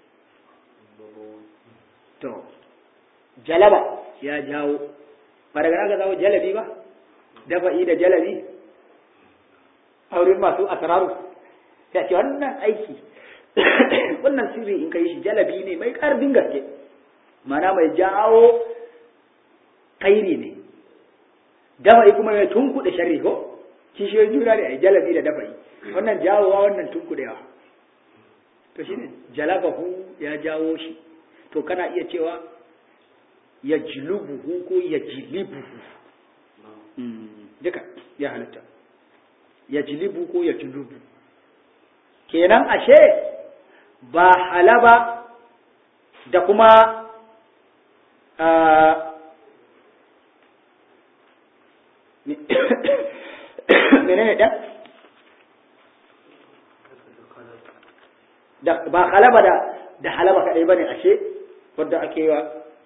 to jalaba ya jawo ba daga aka zawo jalabi ba dafa'i da jalabi a wurin masu asararu sai ce wannan aiki wannan sirri in kai shi jalabi ne mai ƙarfin gaske mana mai jawo kairi ne dafa'i kuma mai tunkuɗe sharri ko kishiyoyin juna ne a jalabi da dafa'i wannan jawowa wannan tunkuɗewa to shi ne jalabahu ya jawo shi to kana iya cewa ya jilubuhu ko ya jilibuhu duka ya halitta ya jilibu ko ya jilubu kenan ashe ba halaba da kuma menene ɗan? da ba halaba da da halaba kaɗai ba ne ashe wadda ake yi wa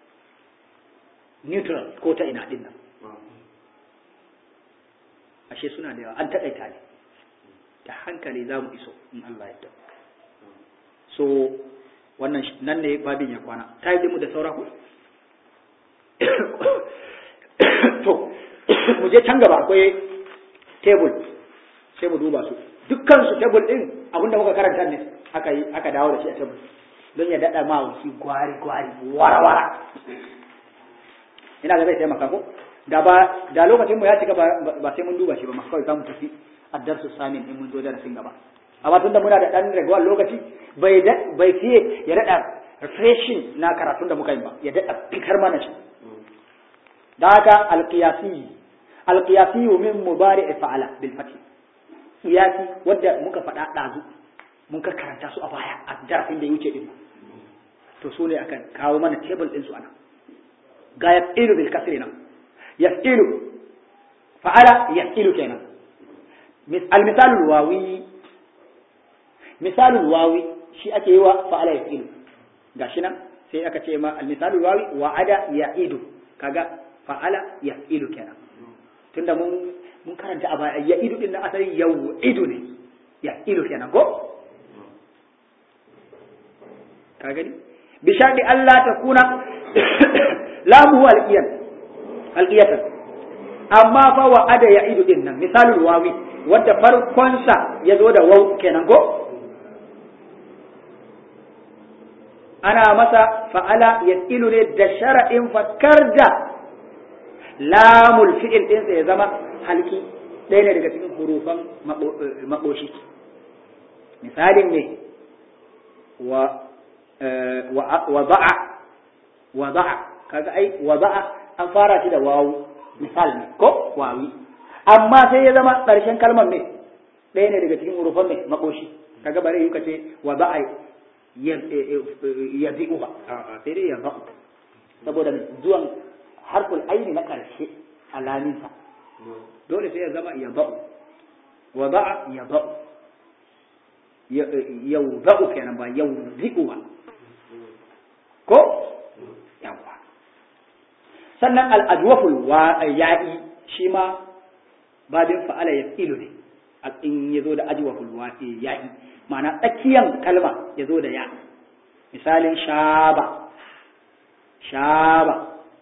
neutral ko ta ina ɗin nan ashe suna da yawa an taƙaita ne da hankali za mu iso in Allah ya so wannan nan ne babin ya kwana ta yi mu da saura ku to mu je can gaba akwai tebul sai mu duba su dukkan su tebul din abinda muka karanta ne aka yi aka dawo da shi a tebul don ya dada ma wuci gwari gwari wara wara ina ga zai taimaka ko da ba da lokacin mu ya cika ba sai mun duba shi ba ma kawai zamu tafi addarsu samin in mun zo darasin gaba amma tunda muna da dan ragowar lokaci bai bai fiye ya dada refreshing na karatun da muka yi ba ya dada fitar mana shi da haka alqiyasi alqiyasi min mubari fa'ala bil fath qiyasi wanda muka faɗa ɗazu mun ka karanta su a baya a darasin da ya wuce din to su ne akan kawo mana table din su ana ga yafilu bil kasri nan yafilu fa'ala yafilu kenan al misalul wawi misalul wawi shi ake yi wa fa'ala yafilu gashi nan sai aka ce ma al misalul wawi wa'ada ya'idu kaga fa'ala yafilu kenan tunda mun mun karanta a baya ya'idu din na asali ya'idu ne ya'ilu kenan ko ka gani bi sharɗi Allah ta kuna lamu alqiyan alqiyatan amma fa wa ada ya idu din nan misalul wawi wanda farkon sa yazo da waw kenan ko ana masa fa'ala yasilu ne da shara'in fakar da lamul fi'il din sa ya zama halki ɗaya ne daga cikin hurufan maɓoshi misalin ne wa wada'a wada'a kaga ai wada'a an fara shi da wawu misal ne ko wawi amma sai ya zama ƙarshen kalmar ne ɗaya ne daga cikin hurufan ne makoshi kaga bare yuka ce wada'a ya bi'u ba sai dai ya ba'u saboda zuwan harful aini na ƙarshe alaminsa dole sai ya zama ya ba'u wada'a ya ba'u yau za'u kenan ba yau zi'u ba ko yawa sannan al'adwaful wa ya'i shi ma babin fa'ala ya ilu ne in ya zo da ajwaful wa ya'i ma'ana tsakiyan kalma ya zo da ya misalin shaba shaba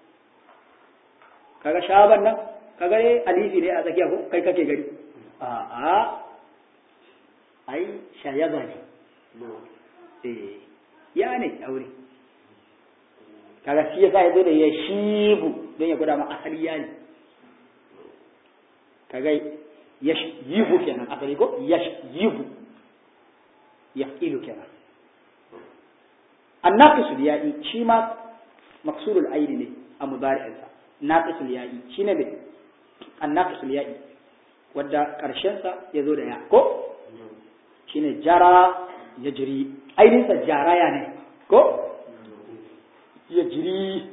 kaga shaban nan kaga ne alifi ne a tsakiya ko kai kake gari a'a ai shayaba ne eh ya ne aure kaga shi yasa ya zo da ya shibu don ya gwada ma asali ya ne kaga ya yibu kenan asali ko ya yibu ya ilu kenan annaqisul ya'i shi ma maksurul aini ne a mudari'insa naqisul ya'i shine ne annaqisul ya'i wadda karshen sa ya zo da ya ko shine jara ya jiri ainihinsa jaraya ne ko ya jiri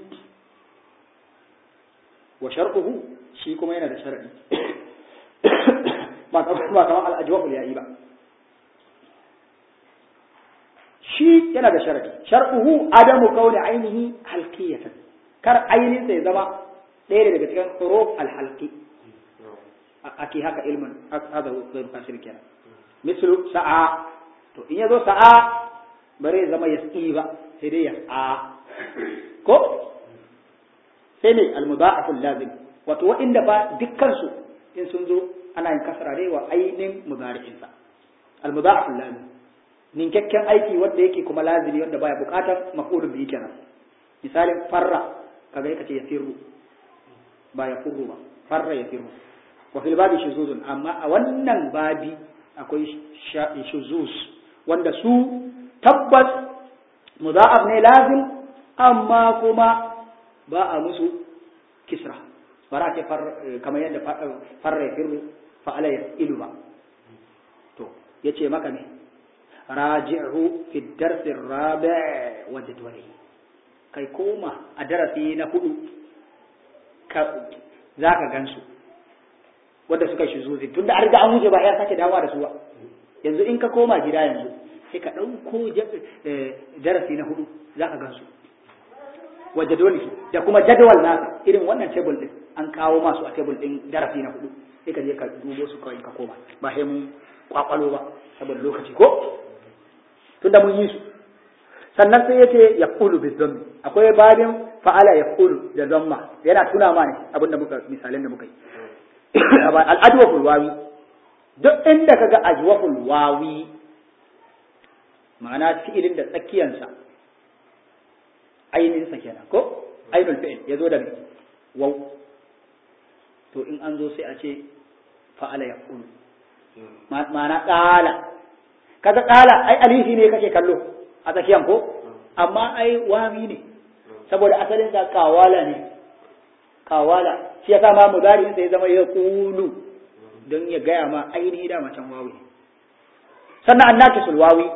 wa shar'uhu shi kuma yana da shar'i ba kamar al'ajwabul yayi ba shi yana da shar'i shar'uhu adamu kauni ainihi halqiyatan kar ainihinsa ya zama ɗaya daga cikin huruf al-halqi ake haka ilmin hada zai fasir kenan mislu sa'a to in yazo sa'a bare zama yas'i ba sai dai yas'a ko sai ne almudha'aful lazim wato wa'inda fa dukkan su in sun zo ana yin kasra dai wa ainin mudari'in sa al-mudha'af lazim ninkakken aiki wanda yake kuma lazimi wanda baya bukatar maf'ulun bihi kenan misalin farra kaga yake ce yafirru ba yafurru ba farra yafirru wa fil babi shuzuzun amma a wannan babi akwai shuzuz wanda su tabbas mudha'af ne lazim amma kuma ba a musu kisra bara ce kamar yadda farra yafirru fa'ala yaf'ilu ba to yace maka ne raji'u fi darsi rabi' wa jadwali kai koma a darasi na hudu ka zaka gansu wanda suka shi zuzi tunda an riga an wuce ba ya sake dawowa da su ba yanzu in ka koma gida yanzu sai ka dauko darasi na hudu zaka gansu wa jadwali da kuma jadwal nasa irin wannan table din an kawo masu a table din darasi na hudu sai ka je ka dubo su kawai ka koma ba sai mun kwakwalo ba saboda lokaci ko tunda mun yi su sannan sai yace yaqulu bi dhammi akwai babin fa'ala yaqulu da dhamma yana tuna ma ne abinda muka misalan da muka yi al ajwaful wawi duk inda kaga ajwaful wawi ma'ana fi'ilin da tsakiyansa ainihin sa kenan ko ainul fi'il yazo da waw to in an zo sai a ce fa'ala yaqulu ma'ana qala kaga qala ai alifi ne kake kallo a tsakiyan ko amma ai wami ne saboda asalin sa kawala ne kawala shi yasa ma mudari sai zama ya qulu don ya gaya ma ainihi da macen wawi sannan annakisul wawi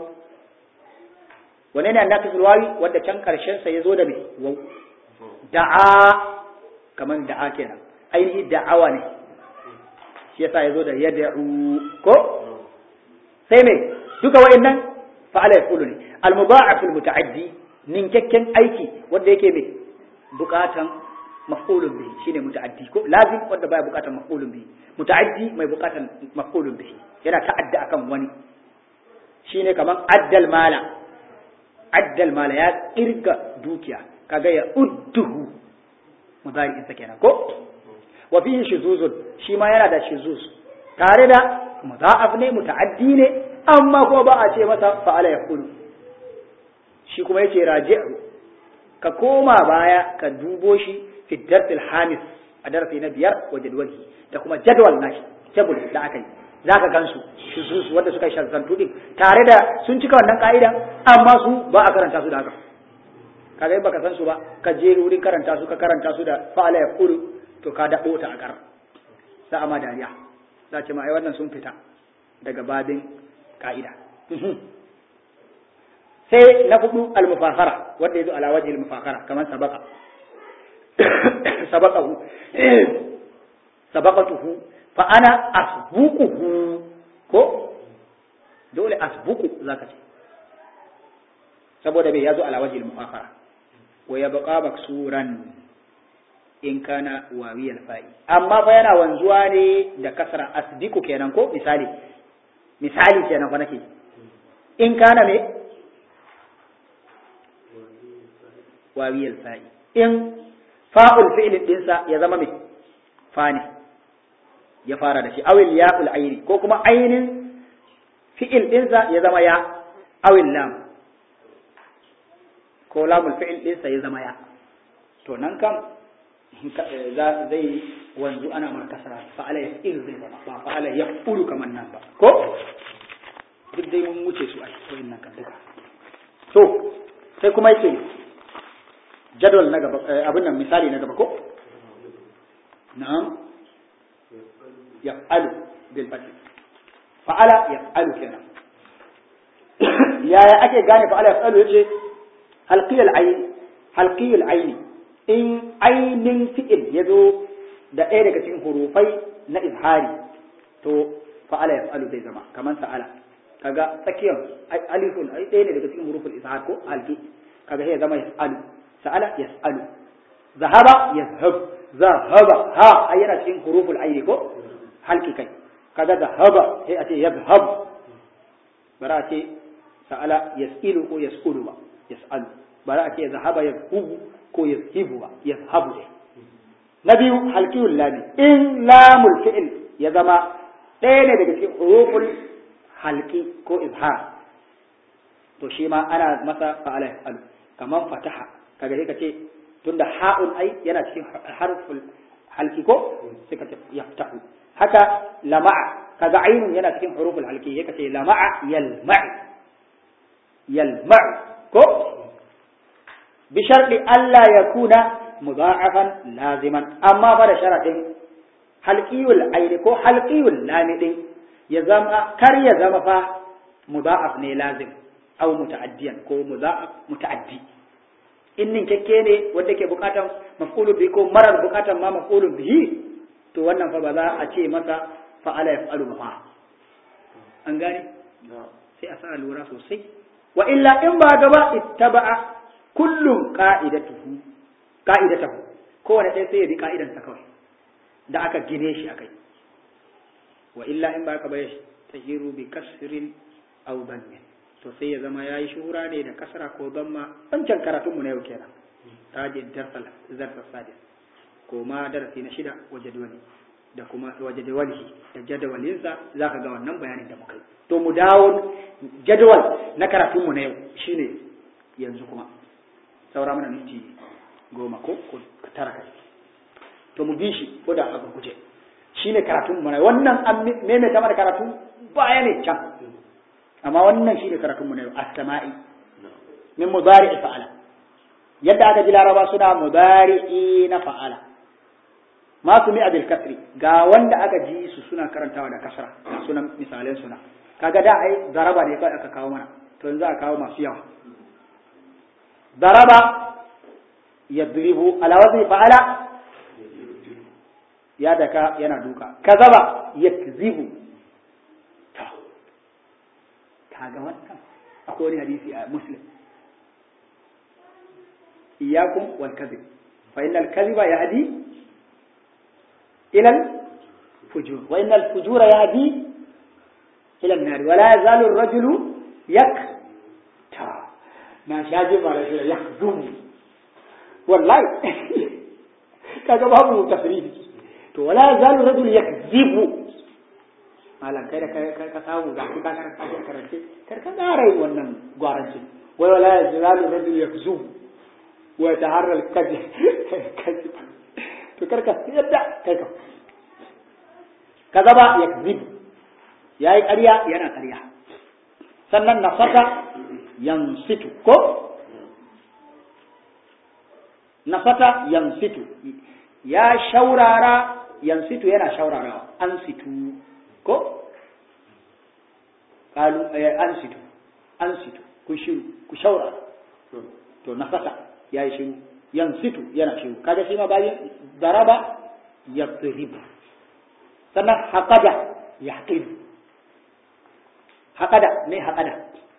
wane ne annakisul wawi wanda can karshen sa yazo da me waw da'a kaman da'a kenan ainihi da'awa ne shi yasa yazo da yad'u ko sai me duka wa'annan fa'ala yaqulu ne al-mudha'af al-muta'addi ninkakken aiki wanda yake me bukatan maf'ulun bihi shine muta'addi ko lazim wanda baya bukatan maf'ulun bihi muta'addi mai bukatan maf'ulun bihi yana ta'adda akan wani shine kaman addal mala addal mala ya kirga dukiya kaga ya udduhu mudari'in sa kenan ko wa fihi shuzuzun shi ma yana da shuzuz tare da mudha'af ne muta'addi ne amma ko ba a ce masa fa'ala yaqulu shi kuma yace raji'u ka koma baya ka dubo shi fi darsil hamis a darasi na biyar wa jadwali da kuma jadwal nashi table da aka yi zaka gansu shuzuz wanda suka shazantu din tare da sun cika wannan ka'idan amma su ba a karanta su da haka kaga in baka san su ba ka je wurin karanta su ka karanta su da fa'ala yaqulu to ka daɓo ta a ƙar za a ma dariya za ce ma ai wannan sun fita daga babin ka'ida sai na hudu almufakara wanda ya zo ala wajhi almufakara kamar sabaka sabaqahu sabaqatuhu fa ana asbuquhu ko dole asbuqu zaka ce saboda bai yazo ala wajhi almufakara wa yabqa maksuran in kana wawiyal fa'i amma fa yana wanzuwa ne da kasra asdiku kenan ko misali misali kenan fa nake in kana me wawiyal fa'i in fa'ul fi'l dinsa ya zama me fa ne ya fara da shi awil ya'ul aini ko kuma ainin fi'il dinsa ya zama ya awil lam ko lamul fi'il dinsa ya zama ya to nan kam zai wanzu ana mar kasara fa'ala ya ilu zai zama ba fa'ala ya ulu kamar nan ba ko duk dai mun wuce su a cikin nan kan duka to sai kuma yake jadwal na gaba abin nan misali na gaba ko na'am yaf'alu bil fath fa'ala yaf'alu kenan yaya ake gane fa'ala yaf'alu yace halqiyal ayn halqiyal ayni in ainin fi'il ya zo da ɗaya daga cikin hurufai na izhari to fa'ala ya fa'alu zai zama kamar sa'ala kaga tsakiyar alifun ai ɗaya ne daga cikin huruful izhar ko alfi kaga sai ya zama yas'alu sa'ala yas'alu zahaba yazhab zahaba ha ai yana cikin huruful aini ko halki kai kaga zahaba sai a ce yazhab bara a ce sa'ala yas'ilu ko yas'ulu ba yas'alu bara a ce zahaba yazhubu ko yazhibu ba yazhabu dai na biyu halqiyul lami in lamul fi'l ya zama ɗaya ne daga cikin huruful halki ko izhar to shi ma ana masa fa'ala yaf'alu kaman fataha kaga sai ka ce tunda ha'un ai yana cikin harful halki ko sai ka ce yaftahu haka lama'a kaga ainun yana cikin huruful halki sai ka ce lama'a yalma'i yalma'u ko bi sharɗi Allah ya kuna mudha'afan laziman amma ba da sharaɗin halqiyul aini ko halqiyul lami din ya zama kar ya zama fa mudha'af ne lazim aw muta'addiyan ko mudha'af muta'addi in nin kekke ne wanda ke bukatan maf'ulun bihi ko marar bukatan ma maf'ulun bihi to wannan fa ba za a ce masa fa'ala yaf'alu ba an gane sai a sa lura sosai wa illa in ba gaba ittaba'a kullum qa'idatuhu qa'idatahu kowane ɗaya sai ya bi ka'idansa kawai da aka gine shi akai wa illa in ba ka bai tahiru bi kasrin aw dhammin to sai ya zama yayi shuhura ne da kasra ko dhamma wancan karatun mu na yau kenan tajid darsal zarfa sadis ko ma darasi na shida wa jadwali da kuma wa jadwalihi da jadawalinsa zaka ga wannan bayanin da muka yi to mu dawo jadwal na karatun mu na yau shine yanzu kuma saura mana minti goma ko tara kai to mu bi shi ko da a guje shine karatun mu na wannan an maimaita mana karatu baya ne can amma wannan shine karatun mu na yau as-sama'i min mudari'i fa'ala yadda aka ji laraba suna mudari'i na fa'ala ma su mi abil kasri ga wanda aka ji su suna karantawa da kasra ga sunan misalan suna kaga da ai zaraba ne kawai aka kawo mana to yanzu aka kawo masu yawa ضرب يضرب على وزن فعل يا دكا yana duka kazaba yakzibu to kaga wannan akwai wani hadisi a muslim iyyakum wal kadhib fa innal kadhiba yahdi ila al fujur wa innal fujura yahdi ila an-nar wa la yazalu ar-rajulu yak na sha jin mara shi ya zum wallahi kaga babu tafsiri to wala zalu rajul yakzibu malan kai da kai ka samu ga ka ka ka karance kar ka tsara wannan gwaranci wai wala zalu rajul yakzub wa taharra al kadhib kadhib to kar ka yadda kai ka kaza ba yakzib yayi ƙarya yana ƙarya sannan nafaka yansitu ko nafata yansitu ya shaurara yansitu yana shaurarawa an situ ko kalu an situ an situ ku shiru ku shaurara to nafata ya yi shiru yansitu yana shiru kaga shi ma bayan daraba yadrib sannan haqada yahqidu haqada me haqada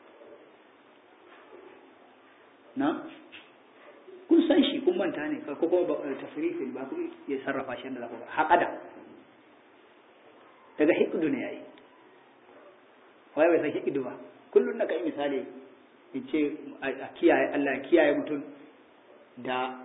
na kun san shi kun manta ne ko kuma tasrifin ba ku ya sarrafa shi da zaku haƙada daga hikidu ne yayi wai bai san hikidu ba kullun na kai misali in ce a kiyaye Allah ya kiyaye mutum da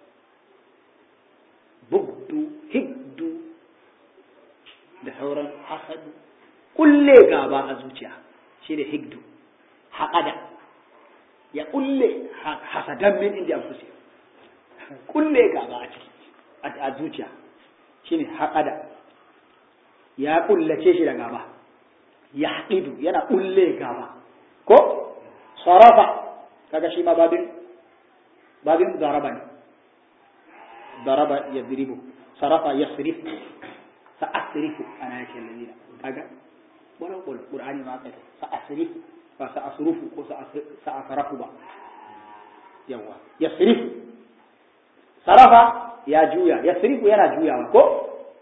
bugdu hiddu da sauran hasadu kulle gaba a zuciya shi ne hiddu haƙada ya kulle hasadan min inda an fusi kulle gaba a ciki a zuciya shine haƙada ya kullace shi da gaba ya haƙidu yana kulle gaba ko sarafa kaga shi ma babin babin daraba ne daraba ya diribu sarafa ya sirifu sa asrifu ana yake lalina kaga wani ƙur'ani ma kai sa asrifu ba sa asrufu ko sa asrafu ba yawa yasrifu sarafa ya juya yasrifu yana juyawa ko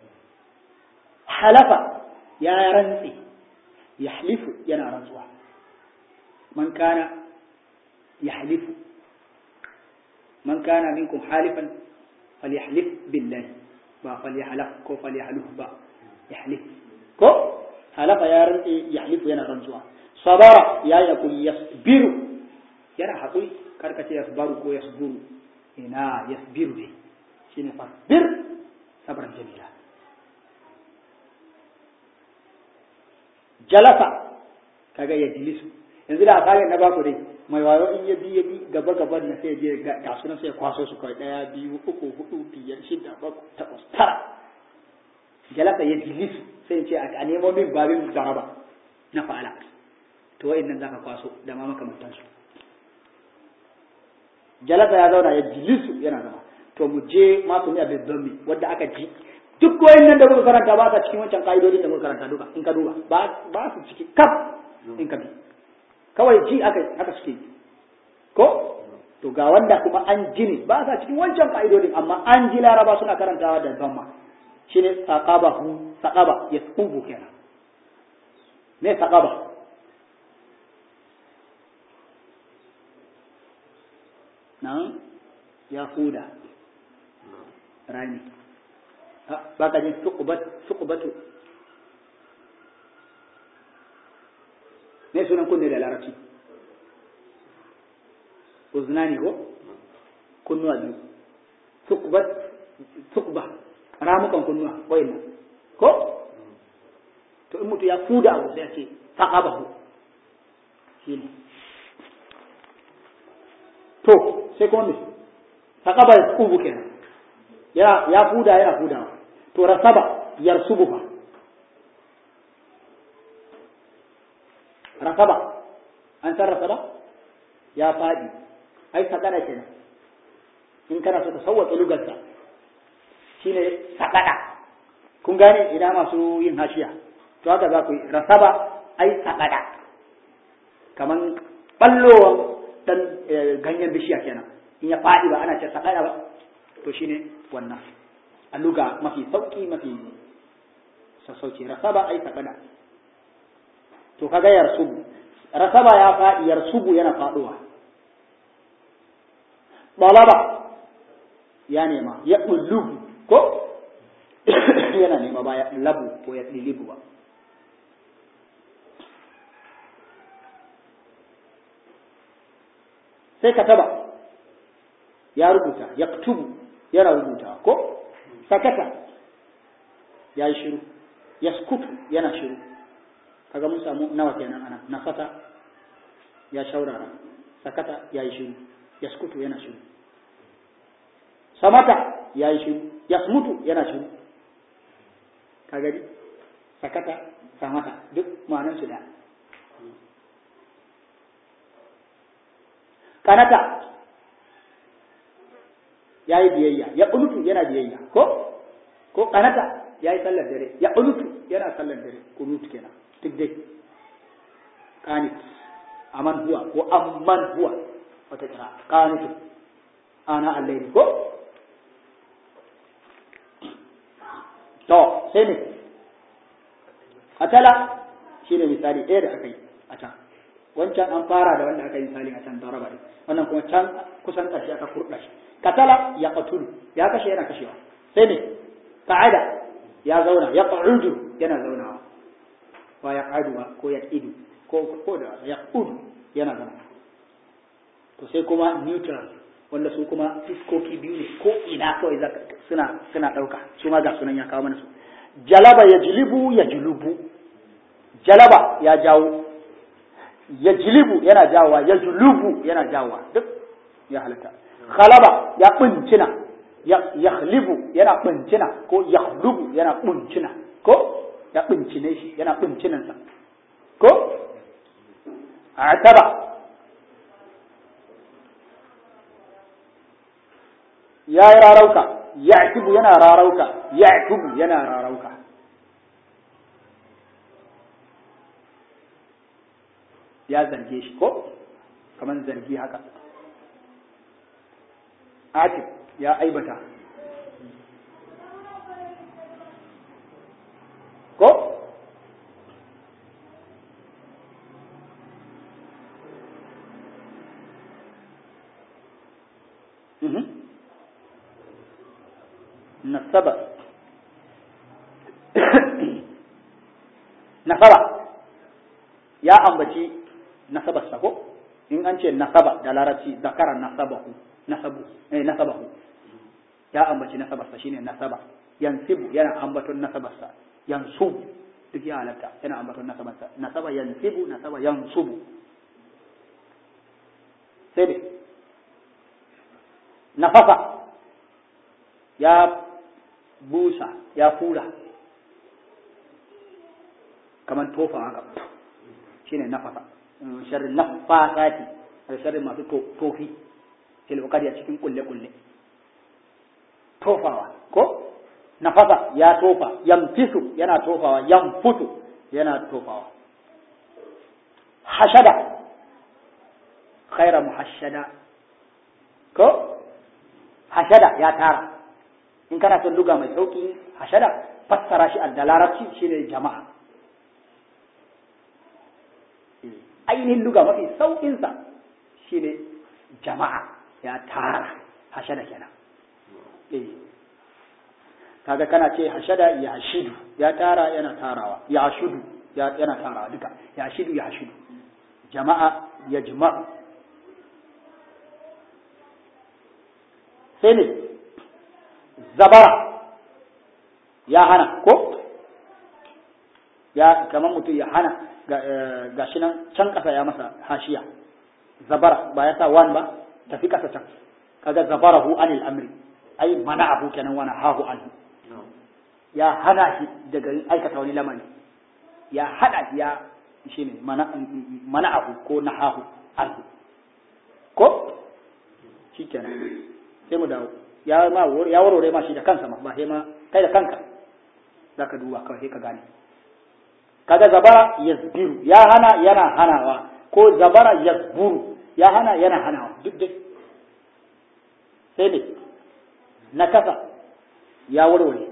halafa ya rantsi yahlifu yana rantsuwa man kana yahlifu man kana minkum halifan falyahlif billahi ba falyahlaf ko falyahluf ba yahlif ko halafa ya rantsi yahlifu yana rantsuwa sabara ya yakun yasbiru yana haƙuri karkace yasbaru ko yasburu ina yasbiru ne shine fasbir sabran jamila jalasa kaga ya jilisu yanzu da aka na baku dai mai wayo in ya bi ya bi gaba gaban na sai je ga su sai kwaso su kai daya biyu uku hudu biyar shida bakwai takwas tara jalasa ya jilisu sai ce a nemo min babin zaraba na fa'ala to wa'annan zaka kwaso da ma makamantansu jalasa ya zauna ya jilisu yana zama to mu je masu ne abin zambi wadda aka ji duk nan da muka karanta ba sa cikin wancan ka'idodin da muka karanta duka in ka duba ba su ciki kaf in ka bi kawai ji aka haka suke ko to ga wanda kuma an ji ne ba sa cikin wancan ka'idodin amma an ji laraba suna karantawa da zamma shine saqaba hu saqaba yasqubu kenan me saqaba nan ya huda rani ba ka jin suqbatu me sunan kunne da larabci uznani ko kunnuwa biyu suqbat suqba ramukan kunnuwa wayannan ko to in mutu ya fuda abu sai ya ce faqabahu shine to sai kuma me faqaba ya kubu kenan ya ya fuda yana fudawa to rasaba yarsubu fa rasaba an san rasaba ya fadi ai sakana kenan in kana so ka sauwaƙe lugarsa shine sakada kun gane ina masu yin hashiya to haka za ku yi rasaba ai sakada kaman ballowan dan ganyen bishiya kenan in ya fadi ba ana ce sakada ba to shine wannan a luga mafi sauki mafi sassauci rasaba ai sakada to kaga yarsubu rasaba ya fadi yarsubu yana faduwa balaba ya nema ya ulubu ko yana nema ba ya labu ko ya ɗilibu ba sai kataba ya rubuta ya tubu yana rubuta ko sakata ya yi shiru ya skutu yana shiru kaga mun samu nawa kenan ana nafata ya shaurara sakata ya yi shiru ya skutu yana shiru samata ya yi shiru yasmutu yana shiru ka gani sakata samata duk ma'anar su da kanata ya yi biyayya ya ƙunutu yana biyayya ko ko kanata ya yi sallar dare ya ƙunutu yana sallar dare ƙunutu kenan duk dai kanit aman huwa ko amman huwa wata kira kanutu ana allahi ko to sai ne atala shine misali ɗaya da aka yi a can wancan an fara da wanda aka yi misali a can daraba ne wannan kuma can kusan ƙarshe aka kurɗa shi katala ya qatulu ya kashe yana kashewa sai ne qa'ada ya zauna ya qu'udu yana zaunawa ba ya qa'adu ba ko ya idu ko ko da ya qudu yana zama to sai kuma neutral wanda su kuma fiskoki biyu ne ko ina kawai suna suna ɗauka su ma ga sunan ya kawo mana su jalaba ya jilibu ya julubu jalaba ya jawo ya jilibu yana jawowa ya julubu yana jawowa duk ya halatta khalaba ya bincina ya khlibu yana bincina ko ya khlubu yana bincina ko ya bincine shi yana bincinansa ko ataba ya yi rarauka ya tubu yana rarauka ya tubu yana rarauka ya zarge shi ko kamar zargi haka atib ya aibata ko Mhm. nasaba nasaba ya ambaci nasabarsa ko in an ce nasaba da larabci zakara nasabahu nasabu eh nasabahu ya ambaci nasabarsa shine nasaba yansibu yana ambaton nasabarsa yansubu duk ya halatta yana ambaton nasabarsa nasaba yansibu nasaba yansubu sai dai nafasa ya busa ya fura kamar tofa haka shine nafasa sharrin nafasati da sharrin masu tofi fil a cikin kulle kulle tofawa ko nafasa ya tofa yamfisu yana tofawa yamfutu yana tofawa hashada khaira muhashada ko hashada ya tara in kana son luga mai sauki hashada fassara shi da larabci shine jama'a ainihin luga mafi sauƙinsa shine jama'a ya tara hashada kenan eh kaga kana ce hashada ya hashidu ya tara yana tarawa ya hashudu yana tarawa duka ya hashidu ya hashidu jama'a ya jima'u sai ne zabara ya hana ko ya kamar mutum ya hana ga shi nan can ƙasa ya masa hashiya zabara ba ya sa wan ba tafi ƙasa can kaga zabarahu anil amri ai mana abu kenan wani hahu anhu ya hana shi daga aikata wani lamari ya hada ya shi ne mana abu ko na hahu anhu ko shi kenan sai mu dawo ya ma ya warware ma shi da kansa ma ba sai ma kai da kanka zaka duba kawai sai ka gane kaga zabara yasbiru ya hana yana hanawa ko zabara yasburu ya hana yana hanawa duk dai sai ne na kasa ya warware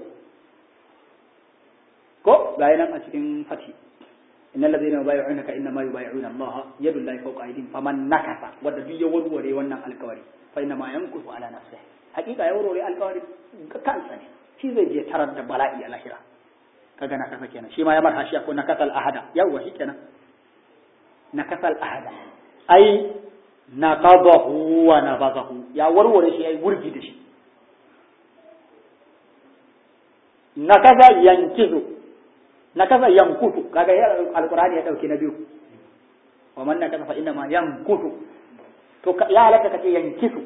ko ga nan a cikin fati innal ladina yubayyi'unaka innama yubayyi'una Allah yadu llahi fawqa aydihim faman nakasa wanda duk ya warware wannan alkawari fa inna ma yankusu ala nafsihi hakika ya warware alkawari kansa ne shi zai je tarar da bala'i a lahira kaga na kasa kenan shi ma ya marha shi ko na kasal ahada yawwa shi kenan na kasal ahada ai naqadahu wa nabadahu ya warware shi yayi wurgi da shi na kaza yankizu na kaza yankutu kaga ya alqur'ani ya dauke na biyu wa man nakaza fa inna ma yankutu to ya halatta kace yankisu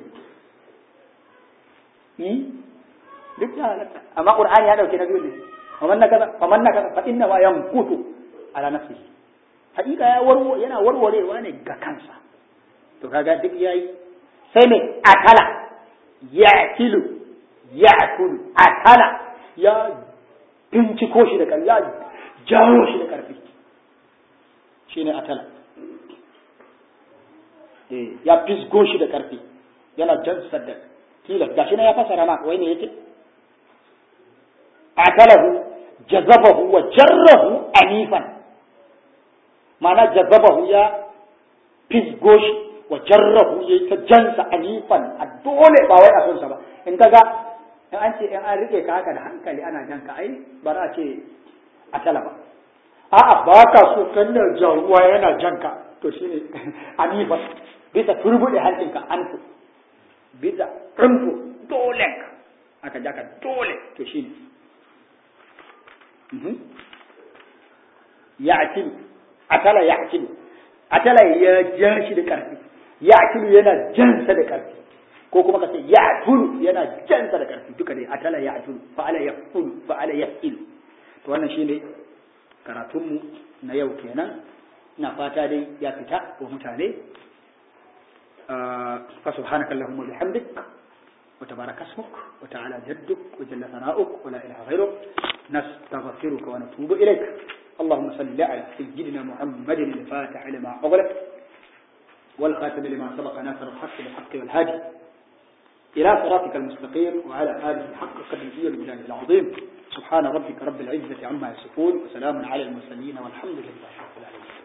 yi duk ya halatta amma qur'ani ya dauke na biyu ne wa man nakaza fa man nakaza fa inna ma yankutu ala nafsihi hakika ya warwo yana warwarewa ne ga kansa to kaga duk yayi sai ne akala ya'tilu ya'kulu akala ya binciko shi da ƙarfi ya jawo shi da ƙarfi shi ne atala ya fisgo shi da ƙarfi yana jan sadda tilas gashi na ya fasara ma wai ne yake atalahu jazabahu wa jarrahu anifan ma'ana jazabahu ya fisgo shi wa jarrahu ya ta jansa anifan a dole ba wai a son sa ba in kaga in an ce in an rike ka haka da hankali ana jan ka ai ba za a ce a tala ba a'a ba ka so kannar jaruwa yana jan ka to shine anifa bisa turbude hancinka anfu bisa anfu dole aka ja ka dole to shine ya'tilu atala ya'tilu atala ya ja shi da karfi ya'tilu yana jansa da karfi ko kuma ka ce ya tulu yana jansa da ƙarfi duka dai atala ya tulu fa'ala ya fulu fa'ala ya ilu to wannan shine karatunmu na yau kenan ina fata dai ya fita wa mutane fa subhanaka allahumma bihamdik wa tabaraka ismuk wa ta'ala jadduk wa jalla sana'uk wa la ilaha ghayruk nastaghfiruka wa natubu ilayk اللهم صل على سيدنا محمد الفاتح لما أغلق والخاتم لما سبق ناصر الحق بالحق والهادي إلى صراطك المستقيم وعلى آله حق قدره والمجاهد العظيم سبحان ربك رب العزة عما يصفون وسلام على المرسلين والحمد لله رب العالمين